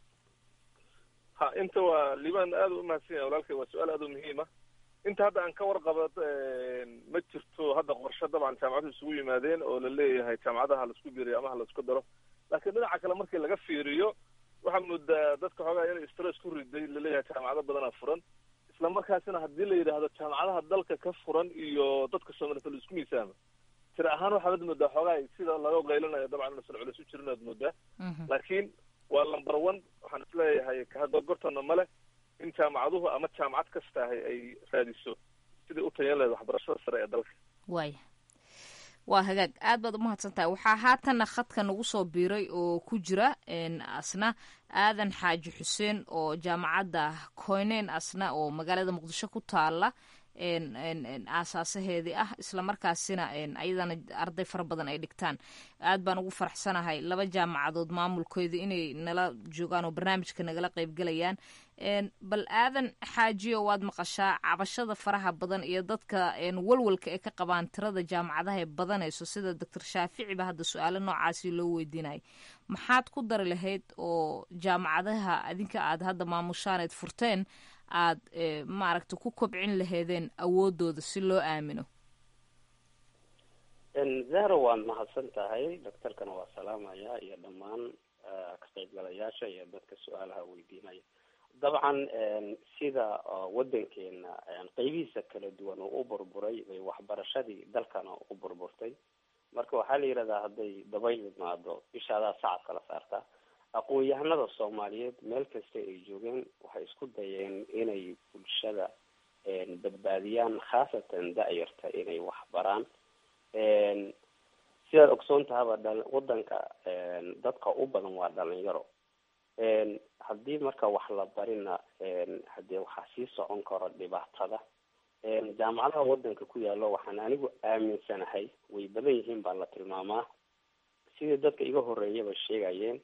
ha inta waa liban aad u umahadsan yahay walaalkay waa su-aal aad u muhiima inta hadda aan ka warqaba ma jirto hadda qorshe dabcan jaamacaduhu isugu yimaadeen oo la leeyahay jaamacadaha laisku biiriyo ama ha laisku daro laakiin dhinaca kale markii laga fiiriyo waxaa moodaa dadka xoogaa inay stress ku riday laleeyahay jaamacado badanaa furan isla markaasina haddii la yidhaahdo jaamacadaha dalka ka furan iyo dadka soomaaliyed la isku miisaama tira ahaan waxaad moodaa xoogaa sida laga qaylanayo dabcan inuusan culis u jirin aad moodaa laakiin waa number one waxaan isleeyahay kahadgorgortana male in jaamacaduhu ama jaamacad kastaahay ay raadiso sidai u tayan lahayd waxbarashada sare ee dalka waaya waa hagaag aad baad umahadsan tahay waxaa haatanna khadka nagu soo biiray oo ku jira asna aadan xaaji xuseen oo jaamacadda koyneyn asna oo magaalada muqdisho ku taala aasaasaheedii ah islamarkaasina ayadana arday fara badan ay dhigtaan aad baan ugu faraxsanahay laba jaamacadood maamulkoodii inay nala joogaan oo barnaamijka nagala qeybgelayaan bal aadan xaajiyo waad maqashaa cabashada faraha badan iyo dadka walwalka ee ka qabaan tirada jaamacadaha ee badanayso sida doctor shaaficiba hadda su-aalo noocaasi loo weydiinayay maxaad ku dari lahayd oo jaamacadaha adinka aad hadda maamushaaneed furteen aad maaragta ku kobcin laheedeen awoodooda si loo aamino zahra waad mahadsan tahay doctorkana waa salaamaya iyo dhammaan ka qaybgalayaasha iyo dadka su-aalaha weydiinaya dabcan sida wadankeena qeybihiisa kala duwan oo u burburay bay waxbarashadii dalkana u burburtay marka waxaa la yidhahdaa hadday dabayl imaado ishaadaa sacad kala saartaa aqoon-yahanada soomaaliyeed meel kasta ay joogeen waxay isku dayeen inay bulshada badbaadiyaan khaasatan da-yarta inay wax baraan sidaad ogsoon tahaba dha wadanka dadka u badan waa dhalinyaro haddii marka wax la barina hadee waxaa sii socon karo dhibaatada jaamacadaha wadanka ku yaalo waxaan anigu aaminsanahay way badan yihiin baa la tilmaamaa sidii dadka iga horeeyaba sheegayeen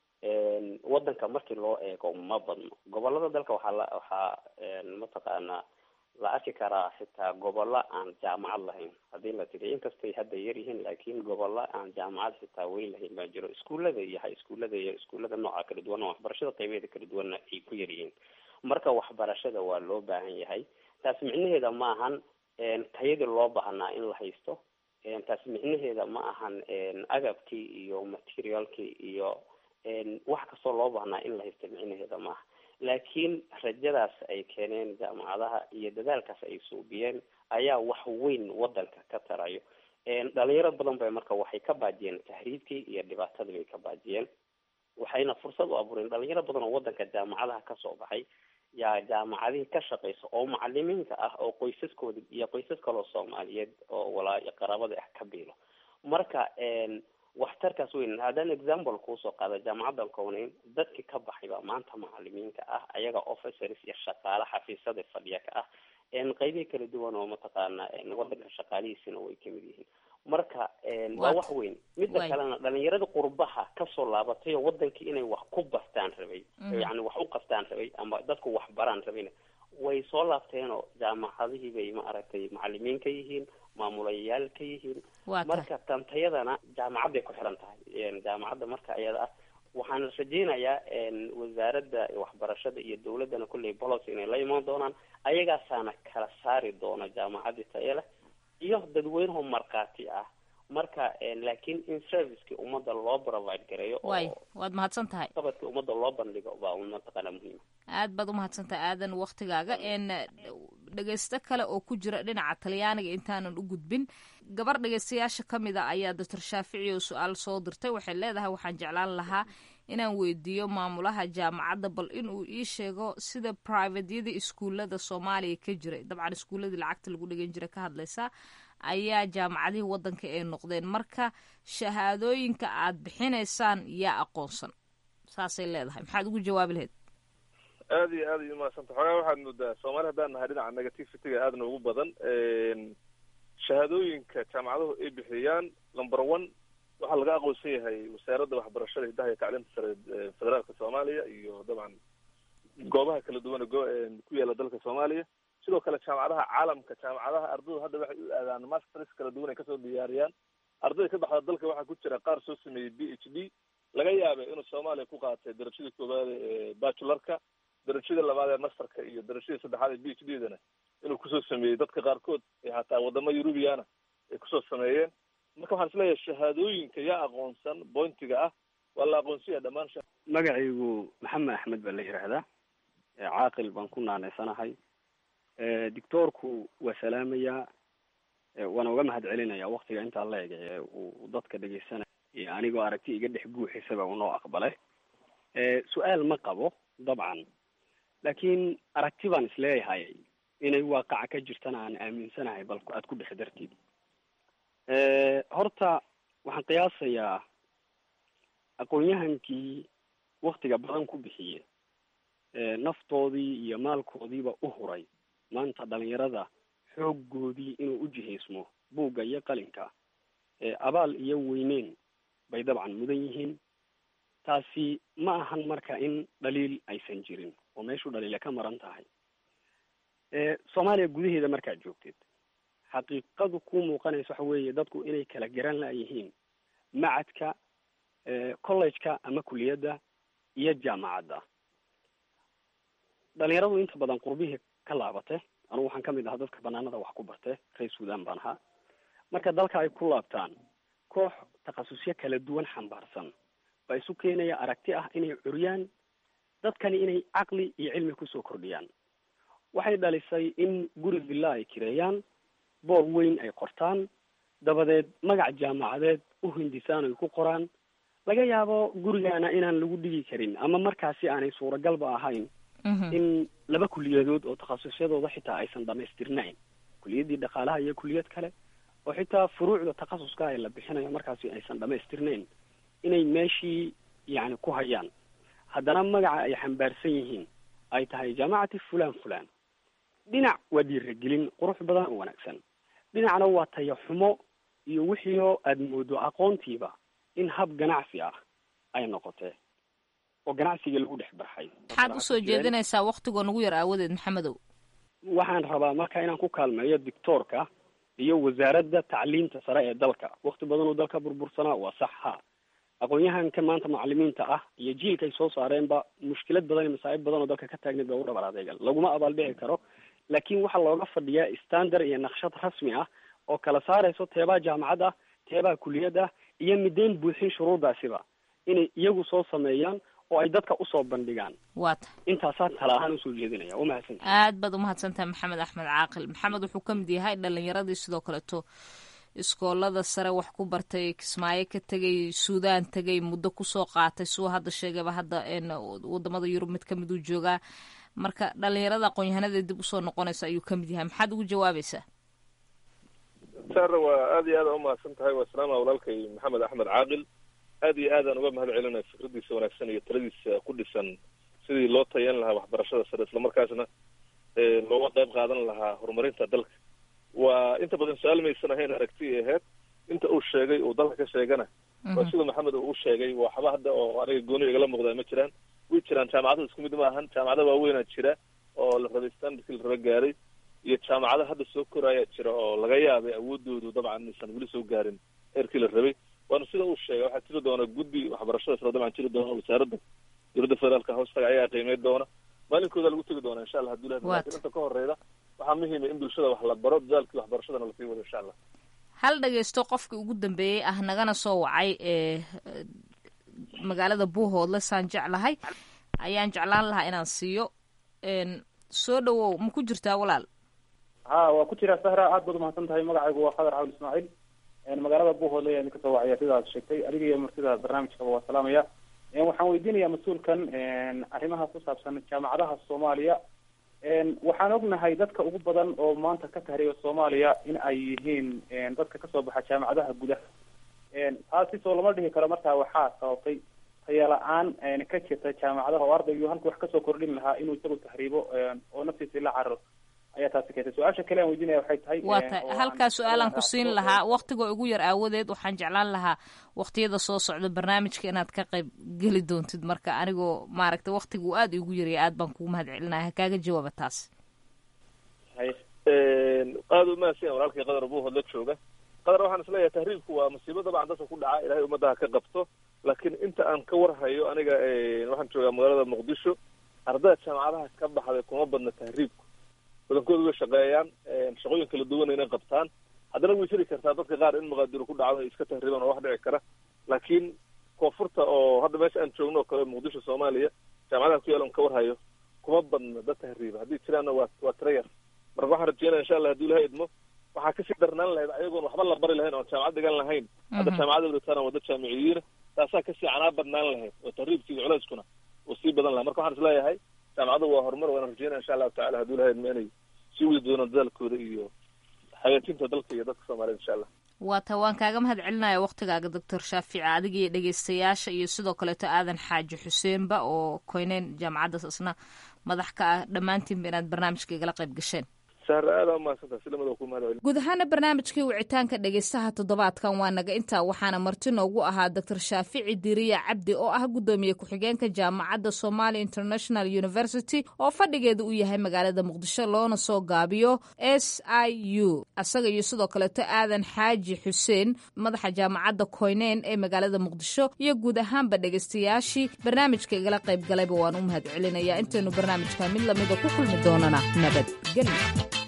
wadanka markii loo eego ma badno gobolada dalka waxaa la waxaa mataqaanaa la arki karaa xitaa gobollo aan jaamacad lahayn haddii la tiri inkastay hadda yar yihiin laakiin gobollo aan jaamacad xitaa weyn lahayn baa jiro iskuullada iyo ha iskuullada iyo iskuullada nooca kala duwana waxbarashada qaybeeda kala duwanna ay ku yar yihiin marka waxbarashada waa loo baahan yahay taas micnaheeda ma ahan tayadii loo baahnaa in la haysto taas micnaheeda ma ahan agabkii iyo materialkii iyo wax kastoo loo baahnaa in la haysto micnaheeda maaha laakiin rajadaas ay keeneen jaamacadaha iyo dadaalkaas ay suubiyeen ayaa wax weyn wadanka ka tarayo dhalinyaro badan bay marka waxay ka baajiyeen tahriibkii iyo dhibaatadii bay ka baajiyeen waxayna fursad u abuureen dhalinyaro badan oo wadanka jaamacadaha kasoo baxay yaa jaamacadihii ka shaqeysa oo macalimiinta ah oo qoysaskooda iyo qoysas kaloo soomaaliyeed oo walaa qaraabada ah ka biilo marka waxtarkaas weyn haddaan example kuusoo qaada jaamacaddan kowneyn dadkii ka baxay baa maanta macalimiinka ah ayaga officers iyo shaqaale xafiisyada fadhiya ka ah qeybihii kala duwan oo mataqaana wadanka shaqaalihiisina way kamid yihiin marka waa wax weyn midda kalena dhalinyarada qurbaha kasoo laabatay oo wadankii inay wax ku bartaan rabay yani wax u qabtaan rabay ama dadku wax baraan rabayna way soo laabteenoo jaamacadihii bay ma aragtay macalimiin ka yihiin maamulayaal ka yihiin marka tantayadana jaamacadday ku xiran tahay jaamacadda marka ayada ah waxaan rajeynayaa wasaaradda waxbarashada iyo dawladdana kulley policy inay la imaan doonaan ayagaasaana kala saari doona jaamacadii taye leh iyo dadweynaho markhaati ah marka laakiin in servicekii ummadda loo provide gareeyo way waad mahadsan tahay qabadkii ummadda loo bandhigo baa mataqaana muhiima aad baad umahadsan tahay aadan waktigaaga n dhegeysto kale oo ku jira dhinaca talyaaniga intaanan u gudbin gabar dhegeystayaasha ka mid a ayaa doctor shaafici oo su-aal soo dirtay waxay leedahay waxaan jeclaan lahaa inaan weydiiyo maamulaha jaamacadda bal inuu ii sheego sida privatyada iskuullada soomaaliya ka jiray dabcan iskuulladii lacagta lagu dhegan jira ka hadlaysa ayaa jaamacadihii waddanka ay noqdeen marka shahaadooyinka aad bixinaysaan yaa aqoonsan saasay leedahay maxaad ugu jawaabi lahayd aad iyo aad ay umahadsanta xoogaa waxaad moodaa soomaali haddaan nahay dhinaca negativity-ga aadna ugu badan shahaadooyinka jaamacaduhu ay bixiyaan number one waxaa laga aqoonsan yahay wasaaradda waxbarashada hiddaha iyo tacliinta sare federaalka soomaaliya iyo dabcan goobaha kala duwan ku yaala dalka soomaaliya sidoo kale jaamacadaha caalamka jaamacadaha ardaydu hadda waxay u aadaan masters kala duwan ay kasoo diyaariyaan ardayda ka baxda dalka waxaa ku jira qaar soo sameeyey b h d laga yaabay inuu soomaaliya ku qaatay darajadii koowaad ee bachularka darajada labaad ee masterka iyo darajadii saddexaad ee b h d dana inuu kusoo sameeyey dadka qaarkood ee hataa wadamo eurubiana ay kusoo sameeyeen marka waxaan isleeyahay shahaadooyinka yaa aqoonsan bointiga ah waa la aqoonsanya dhammaan magacaygu maxamed axmed baa la yidhaahdaa caaqil baan ku naanaysanahay doctoorku waa salaamayaa waana uga mahad celinaya waktiga intaa la eg ee uu dadka dhegeysanaya anigoo aragti iga dhex guuxisaba unoo aqbalay su-aal ma qabo dabcan laakiin aragti baan isleeyahay inay waaqaca ka jirtana aan aaminsanahay bal aad ku dhex dartid horta waxaan qiyaasayaa aqoon-yahankii waktiga badan ku bixiye naftoodii iyo maalkoodiiba u huray maanta dhalinyarada xooggoodii inuu u jihaysmo buugga iyo qalinka abaal iyo weyneyn bay dabcan mudan yihiin taasi ma ahan marka in dhaliil aysan jirin oo meeshu dhaliile ka maran tahay soomaaliya gudaheeda markaad joogtid xaqiiqadu ku muuqanaysa waxa weeye dadku inay kala garan la-yihiin macadka college-ka ama kuliyadda iyo jaamacadda dhalinyaradu inta badan qurbihii ka laabate anugu waxaan kamid ahaa dadka banaanada wax ku barte reer sudan baan ahaa marka dalka ay ku laabtaan koox takhasusyo kala duwan xambaarsan baa isu keenaya aragti ah inay curyaan dadkani inay caqli iyo cilmi kusoo kordhiyaan waxay dhalisay in guri villa ay kireeyaan boor weyn ay qortaan dabadeed magac jaamacadeed u hindisaan ay ku qoraan laga yaabo gurigaana inaan lagu dhigi karin ama markaasi aanay suuragalba ahayn in laba kuliyadood oo takhasusyadooda xitaa aysan dhamaystirnayn kuliyaddii dhaqaalaha iyo kuliyad kale oo xitaa furuucda takhasuska ee la bixinayo markaasi aysan dhamaystirnayn inay meeshii yani ku hayaan haddana magaca ay xambaarsan yihiin ay tahay jaamacati fulan fulan dhinac waa dhiiragelin qurux badan oo wanaagsan dhinacna waa taya xumo iyo wixii oo aada moodo aqoontiiba in hab ganacsi ah ay noqotee oo ganacsiga lagu dhex barxay maxaad usoo jeedinaysaa waktigoo nagu yar aawadeed maxamedow waxaan rabaa marka inaan ku kaalmeeyo dictoorka iyo wasaaradda tacliinta sare ee dalka wakti badan oo dalka burbursanaa waa sax ha aqoon-yahanka maanta macalimiinta ah iyo jiilka ay soo saareenba mushkilad badan iyo masaa'ib badan oo dalka ka taagneed baa u dhabar adeegan laguma abaaldhici karo laakiin waxaa looga fadhiyaa standard iyo naqshad rasmi ah oo kala saarayso teebaa jaamacad ah teebaa kuliyad ah iyo mideyn buuxin shuruurdaasiba inay iyagu soo sameeyaan oo ay dadka usoo bandhigaan waata intaasaan tala ahaan usoo jeedinaya umahadsan aad baad umahadsantahay maxamed axmed caaqil maxamed wuxuu ka mid yahay dhalinyaradii sidoo kaleeto iskoolada sare wax ku bartay kismaayo ka tegay suudaan tegay muddo kusoo qaatay suu hadda sheegayba hadda wadamada yurub mid kamid uu joogaa marka dhalinyarada aqoon-yahanada dib usoo noqonaysa ayuu kamid yahay maxaad ugu jawaabaysaa sara waa aad iyo aad umahadsan tahay waa salaama walaalkay maxamed axmed caaqil aad iyo aadaan uga mahad celinaya fikradiisa wanaagsan iyo taladiisa ku dhisan sidii loo tayan lahaa waxbarashada sare islamarkaasna looga qayb qaadan lahaa horumarinta dalka waa inta badan su-aal maysan ahayn aragti aheyd inta uu sheegay uu dalka ka sheegana waa sida maxamed uu u sheegay waxba hadda oo aniga gooni igala muuqdaa ma jiraan way jiraan jaamacada isku mid ma ahan jaamacada waaweynaa jira oo la rabay standardkii la raba gaaray iyo jaamacada hadda soo koraayaa jira oo laga yaabay awoodoodu dabcan inaysan weli soo gaarin heerkii la rabay waana sida uu sheegay waxaa jiri doona guddi waxbarashada sare dabcan jiri doona wasaaradda dowladda federaalka hoostaga ayaa qiimeyn doona maalinkooda lagu tegi doona insha allah haduu lahay lakin inta ka horeyda waxaa muhiima in bulshada wax la baro dadaalkii waxbarashadana lasii wado insha allah hal dhagaysto qofkii ugu dambeeyey ah nagana soo wacay ee magaalada buuhoodle saan jeclahay ayaan jeclaan lahaa inaan siiyo soo dhawow ma ku jirtaa walaal ha waa ku jiraa sahra aad baad umahadsan tahay magacaygu waa khadar cawl ismaaciil magaalada buuhoodle ayaan kasoo wacaya sidaad sheegtay adiga iyo martida barnaamijkaba waa salaamaya waxaan weydiinayaa mas-uulkan arrimaha ku saabsan jaamacadaha soomaaliya waxaan ognahay dadka ugu badan oo maanta ka tahriiba soomaaliya in ay yihiin dadka kasoo baxa jaamacadaha gudaha taasi soo lama dhihi karo markaa waxaa sababtay tayala-aan ka jirta jaamacadaha oo ardaygu halku wax kasoo kordhin lahaa inuu isagu tahriibo oo naftiisa la cararo ayaa taasi keentay su-aasha kale aan weydiinaya waxay tahay waa ta halkaa su-aalaan ku siin lahaa waktigoo igu yar aawadeed waxaan jeclaan lahaa waktiyada soo socda barnaamijka inaad ka qayb geli doontid marka anigoo maaragtay waktiga uu aada igu yaraya aad baan kugu mahad celinaya kaaga jawaaba taas aada u mahadsan walaalkay qadar buuhood la jooga qadar waxaan isleeyahay tahriibku waa musiibo dabcan dadka ku dhaca ilahay ummadaha ka qabto laakiin inta aan ka warhayo aniga waxaan joogaa magaalada muqdisho ardayda jaamacadaha ka baxday kuma badna tahriibku badankooda way shaqeeyaan shaqooyin kala duwan inay qabtaan haddana way jiri kartaa dadka qaar in muqaadiro ku dhacdo ay iska tahriibaan oo wax dhici kara laakiin koonfurta oo hadda meesha aan joogno oo kale muqdisho soomaaliya jaamacadaha ku yaalan ka warhayo kuma badna dad tahriiba haddii jiraanna waa waa tira yar marka waxaan rajeynaya insha allah haduu ilaha idmo waxaa kasii darnaan lahayd ayagoon waxba la bari lahayn oon jaamacad dhigan lahayn hadda jaamacada wadataan wada jaamiciyiina taasaa kasii canaa badnaan lahayd oo tahriibkii culeyskuna uu sii badan lahay marka waxaan isleeyahay jaamacadu waa horumar waana rajeynaya insha allahu tacala haduu ilaha idmo inay sii wadi doonaan dadaalkooda iyo hagaajinta dalka iyo dadka soomaaliyed insha allah waa ta waan kaaga mahad celinaya waktigaaga doctor shaafici adiga iyo dhegeystayaasha iyo sidoo kaleeto aadan xaaji xuseenba oo koyneyn jaamacaddaas isna madax ka ah dhammaantiinba inaad barnaamijka igala qayb gasheen sahra aada umahadsantaha si lamada ku mahad celin guud ahaana barnaamijkii wicitaanka dhegeystaha toddobaadkan waa naga intaa waxaana marti noogu ahaa doctor shaafici diriya cabdi oo ah guddoomiye ku-xigeenka jaamacadda somalia international university oo fadhigeeda uu yahay magaalada muqdisho loona soo gaabiyo s i u isaga iyo sidoo kaleeto aadan xaaji xuseen madaxa jaamacadda koyneyn ee magaalada muqdisho iyo guud ahaanba dhegeystayaashii barnaamijka igala qayb galayba waan u mahad celinayaa intaynu barnaamijka mid lamida ku kulmi doonana nabadgelyo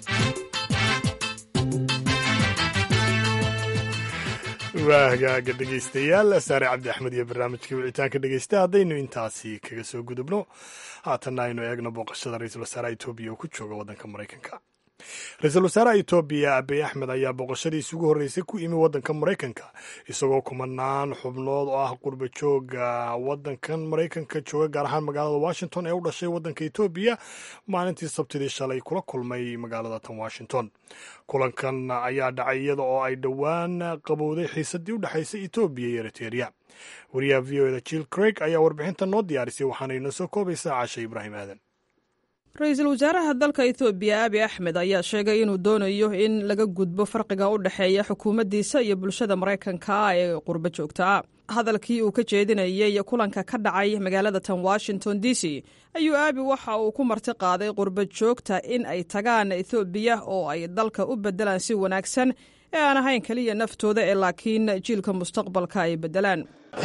waa hagaaga dhegaystayaal saare cabdi axmed iyo barnaamijkii wicitaanka dhegeysta haddaynu intaasi kaga soo gudubno haatanna aynu eegno booqashada ra-iisul wasaaraha etoobiya oo ku jooga waddanka maraykanka ra-iisul wasaaraha etoobiya abiy axmed ayaa booqashadiisi ugu horreysay ku imi waddanka maraykanka isagoo kumanaan xubnood oo ah qurba jooga waddankan maraykanka jooga gaar ahaan magaalada washington ee u dhashay waddanka etoobiya maalintii sabtidii shalay kula kulmay magaalada tan washington kulankan ayaa dhacay iyada oo ay dhowaan qabowday xiisadii u dhexaysay etoobiya iyo eriteria wariyaha v o eda jill craig ayaa warbixinta noo diyaarisay waxaana inoo soo koobaysaa caasha ibraahim aadan ra-iisul wasaaraha dalka etoobiya abi axmed ayaa sheegay inuu doonayo in laga gudbo farqiga u dhexeeya xukuumaddiisa iyo bulshada maraykanka ee qurbo joogtaa hadalkii uu ka jeedinayey kulanka ka dhacay magaalada tan washington d c ayuu aabi waxa uu ku marti qaaday qurbo joogta in ay tagaan ethoobiya oo ay dalka u beddelaan si wanaagsan ee aan ahayn keliya naftooda ee laakiin jiilka mustaqbalka ay beddelaan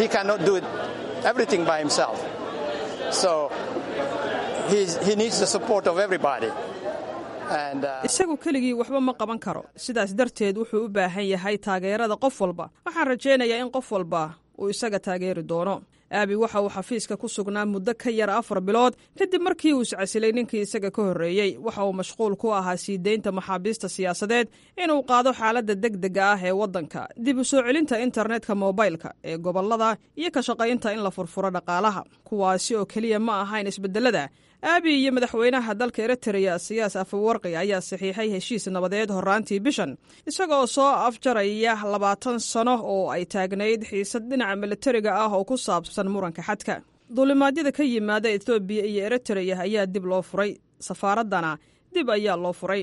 isagu keligii waxba ma qaban karo sidaas darteed wuxuu u baahan yahay taageerada qof walba waxaan rajaynayaa in qof walba uu isaga taageeri doono aabi waxa uu xafiiska ku sugnaa muddo ka yar afar bilood kadib markii uu iscasilay ninkii isaga ka horreeyey waxa uu mashquul ku ahaa sii deynta maxaabiista siyaasadeed inuu qaado xaaladda deg dega ah ee waddanka dib u soo celinta internetka mobaylka ee gobollada iyo ka shaqaynta in la furfuro dhaqaalaha kuwaasi oo keliya ma ahayn isbeddelada aabi iyo madaxweynaha dalka eritreya siyaas afawarqi ayaa saxiixay heshiis nabadeed horraantii bishan isagoo soo afjaraya labaatan sano oo ay taagnayd xiisad dhinaca militariga ah oo ku saabsan muranka xadka duulimaadyada ka yimaada etoobiya iyo eritreya ayaa dib loo furay safaaraddana dib ayaa loo furay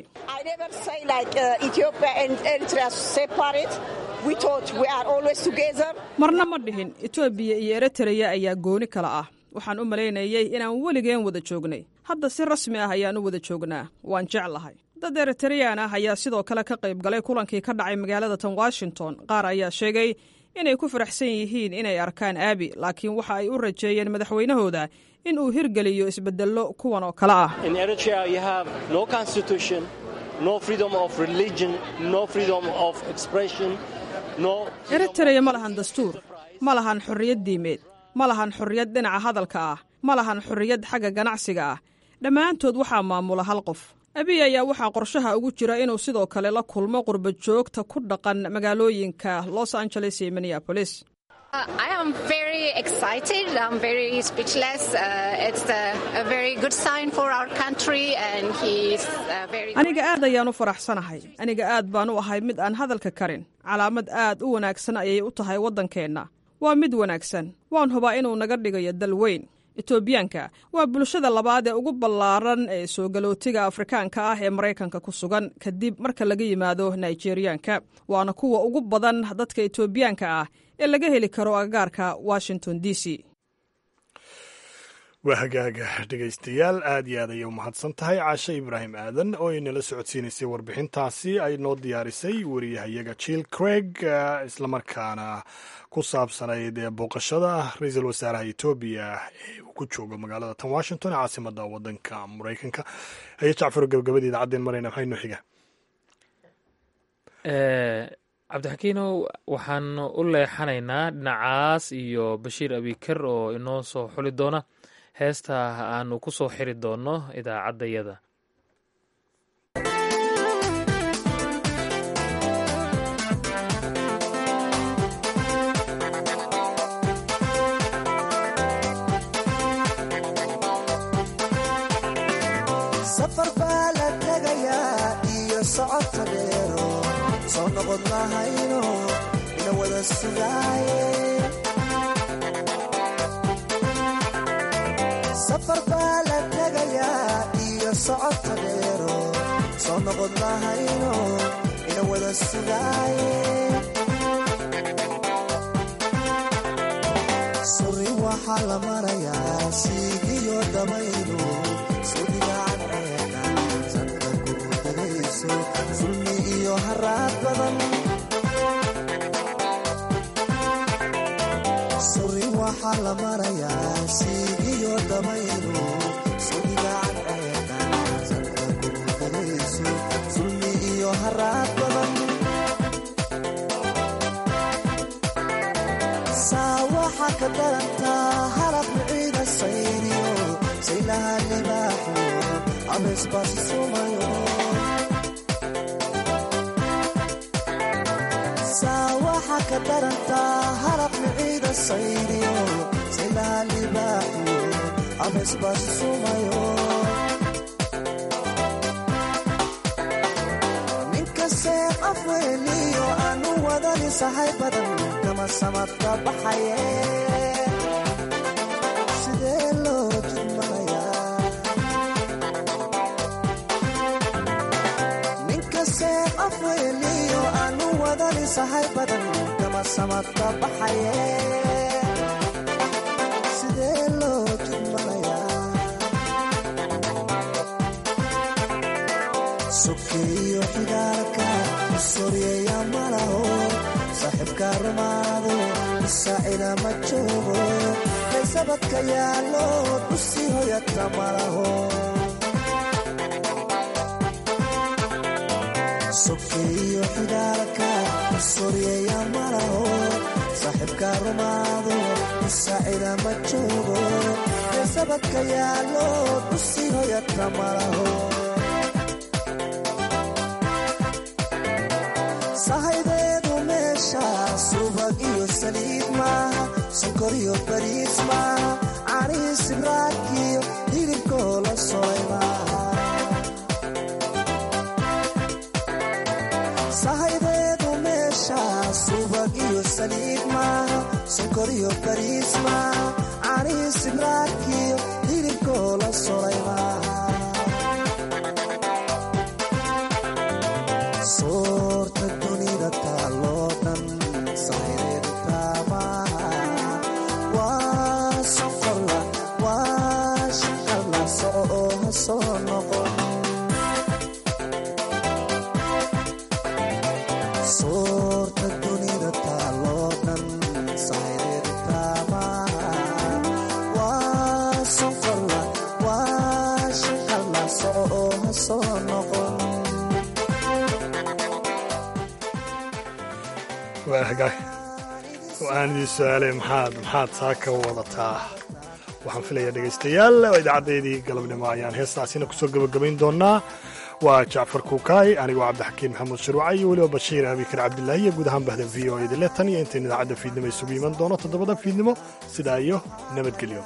marna ma dhihin etoobiya iyo eritreya ayaa gooni kala ah waxaan u malaynayey inaan weligeen wada joognay hadda si rasmi ah ayaan u wada joognaa waan jeclahay dad eritareyaan ah ayaa sidoo kale ka qayb galay kulankii ka dhacay magaalada tan washington qaar ayaa sheegay inay ku faraxsan yihiin inay arkaan aabi laakiin waxa ay u rajeeyeen madaxweynahooda in uu hirgeliyo isbeddello kuwan oo kale ah eritareya ma lahan dastuur ma lahan xorriyad diimeed ma lahan xorriyad dhinaca hadalka ah ma lahan xorriyad xagga ganacsiga ah dhammaantood waxaa maamula hal qof abiy ayaa waxaa qorshaha ugu jira inuu sidoo kale la kulmo qurba joogta ku dhaqan magaalooyinka los angeles iyo minneabolis aniga aad ayaan u faraxsanahay aniga aad baan u ahay mid aan hadalka karin calaamad aad u wanaagsan ayay u tahay waddankeenna waa mid wanaagsan waan hubaa inuu naga dhigayo dal weyn etoobiyaanka waa bulshada labaad ee ugu ballaaran ee soo galootiga afrikaanka ah ee maraykanka ku sugan kadib marka laga yimaado nigeriyaanka waana kuwa ugu badan dadka etoobiyaanka ah ee laga heli karo agagaarka washington d c waa hagaaga dhegaystayaal aad iyo aad ayay u mahadsan tahay caashe ibraahim aadan oo inala socodsiinaysay warbixintaasi ay noo diyaarisay wariyahayaga jill craig islamarkaana ku saabsanayd booqashada ra-iisul wasaaraha etoobiya ee uu ku joogo magaalada tan washington ee caasimada wadanka maraykanka ayo jacfaro gabagabada idacaddeen marayna maxay noo xiga cabdixakiinow waxaan u leexanaynaa dhinacaas iyo bashiir abikar oo inoo soo xuli doona heesta aanu ku soo xiri doonno idaacaddayada safar baa la tegayaa iyo socodka dheero soo noqod lahayno safar baa la tegayaa iyo socodka dheero soo noqod lahayno ina wada sugaaye suri waxaa la marayaa siigiyo dabaylu sudigaan ceeqa sanka kurudagayso sulmi iyo haraad badan suri waxaa la marayaa siigiyo dabaylu sudigaan ceeqa sanka kurudagayso sulmi iyo haraad badan saa waxaa ka darantaa halab ciida sayriyo saylaha libaaxu abeesbaasi sumayo saa waxaa ka darantaa halab ciida sayriyo saylaha libaaxu abeesbaasi sumayo ninkasee afweeliyo aanu wadani sahay badan kama samadka baxaye sidee loo jidmanayaa ninkasee afweeliyo aanu wadani sahay badan kama samadka baxaye sidee loo jidmanayaa sokeeyo xigaalka soryeeya malaho saaxiibka rumaado isaacida ma joogo kaysabadka yaallo dusi hoyadka malaho sokeeyo xigaalka soryeeya malaho saaxiibka rumaado isaacida ma joogo kaysabadka yaallo dusi hoyadka malaho sahaydeedu meesha subag iyo saliid maaha sokor iyo bariis maaha canii sibraakiyo hilibkoo la solay maaha sahaydeedu meesha subag iyo saliid maaha sokor iyo bariis maaha canii sibraakiyo hilibkoo la solay maaha soorta dunida taaloo dhan sahaydeedu taamaha waa soqorla waa shaqalla soco oo ha soo noqon soorta dunida taaloo dhan sahaydeedu taamaha waa soqorla waa shaqalla soco oo ha soo noqon waa hagaag waxaan idin su-aalay maxaad maxaad saa ka wadataa waxaan filayaa dhegaystayaal oo idaacadeydii galabnimo ayaan heestaasina kusoo gebagabayn doonaa waa jacfar kuukaay anigoo cabdixakiin maxamuud shirwaca iyo weliba bashiir abikar cabdilaahi iyo guud ahaan bahda v o edile tan iyo intayn idaacadda fiidnimo isugu iman doono toddobada fiidnimo sidaa iyo nabadgelyo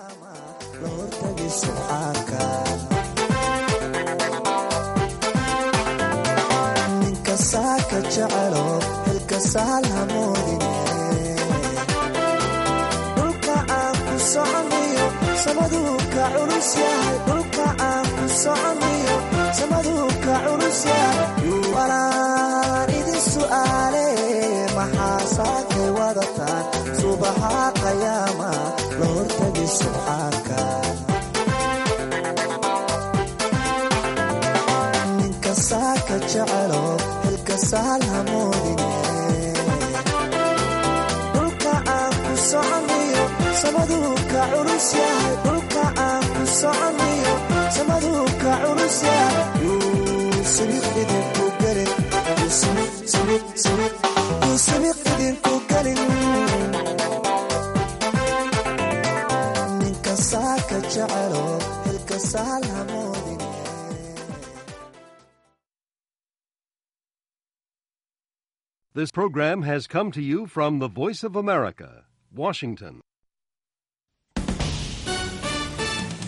ninka saaka jecelo xilka sahal hamoodine dhulka aan ku soconayo samaduu ka culus yahay dhulka aan ku soconayo samaduu ka culus yahay yuubalaan idin su'aale maxaa saakay wadataan subaxa qayaama la hortagi subxaanka ninka saaka jecelo xilka sahal hamoodine dhulka aan ku soconayo samaduu ka culus yahay dhulka aan ku soconayo samaduu ka culus yahay yuusubiq idinku gelin yuusubiq subiq subiq yuusubiq idinku gelin ninka saaka jecelo xilka sahal hamoodine This program has come to you from the Voice of America, Washington.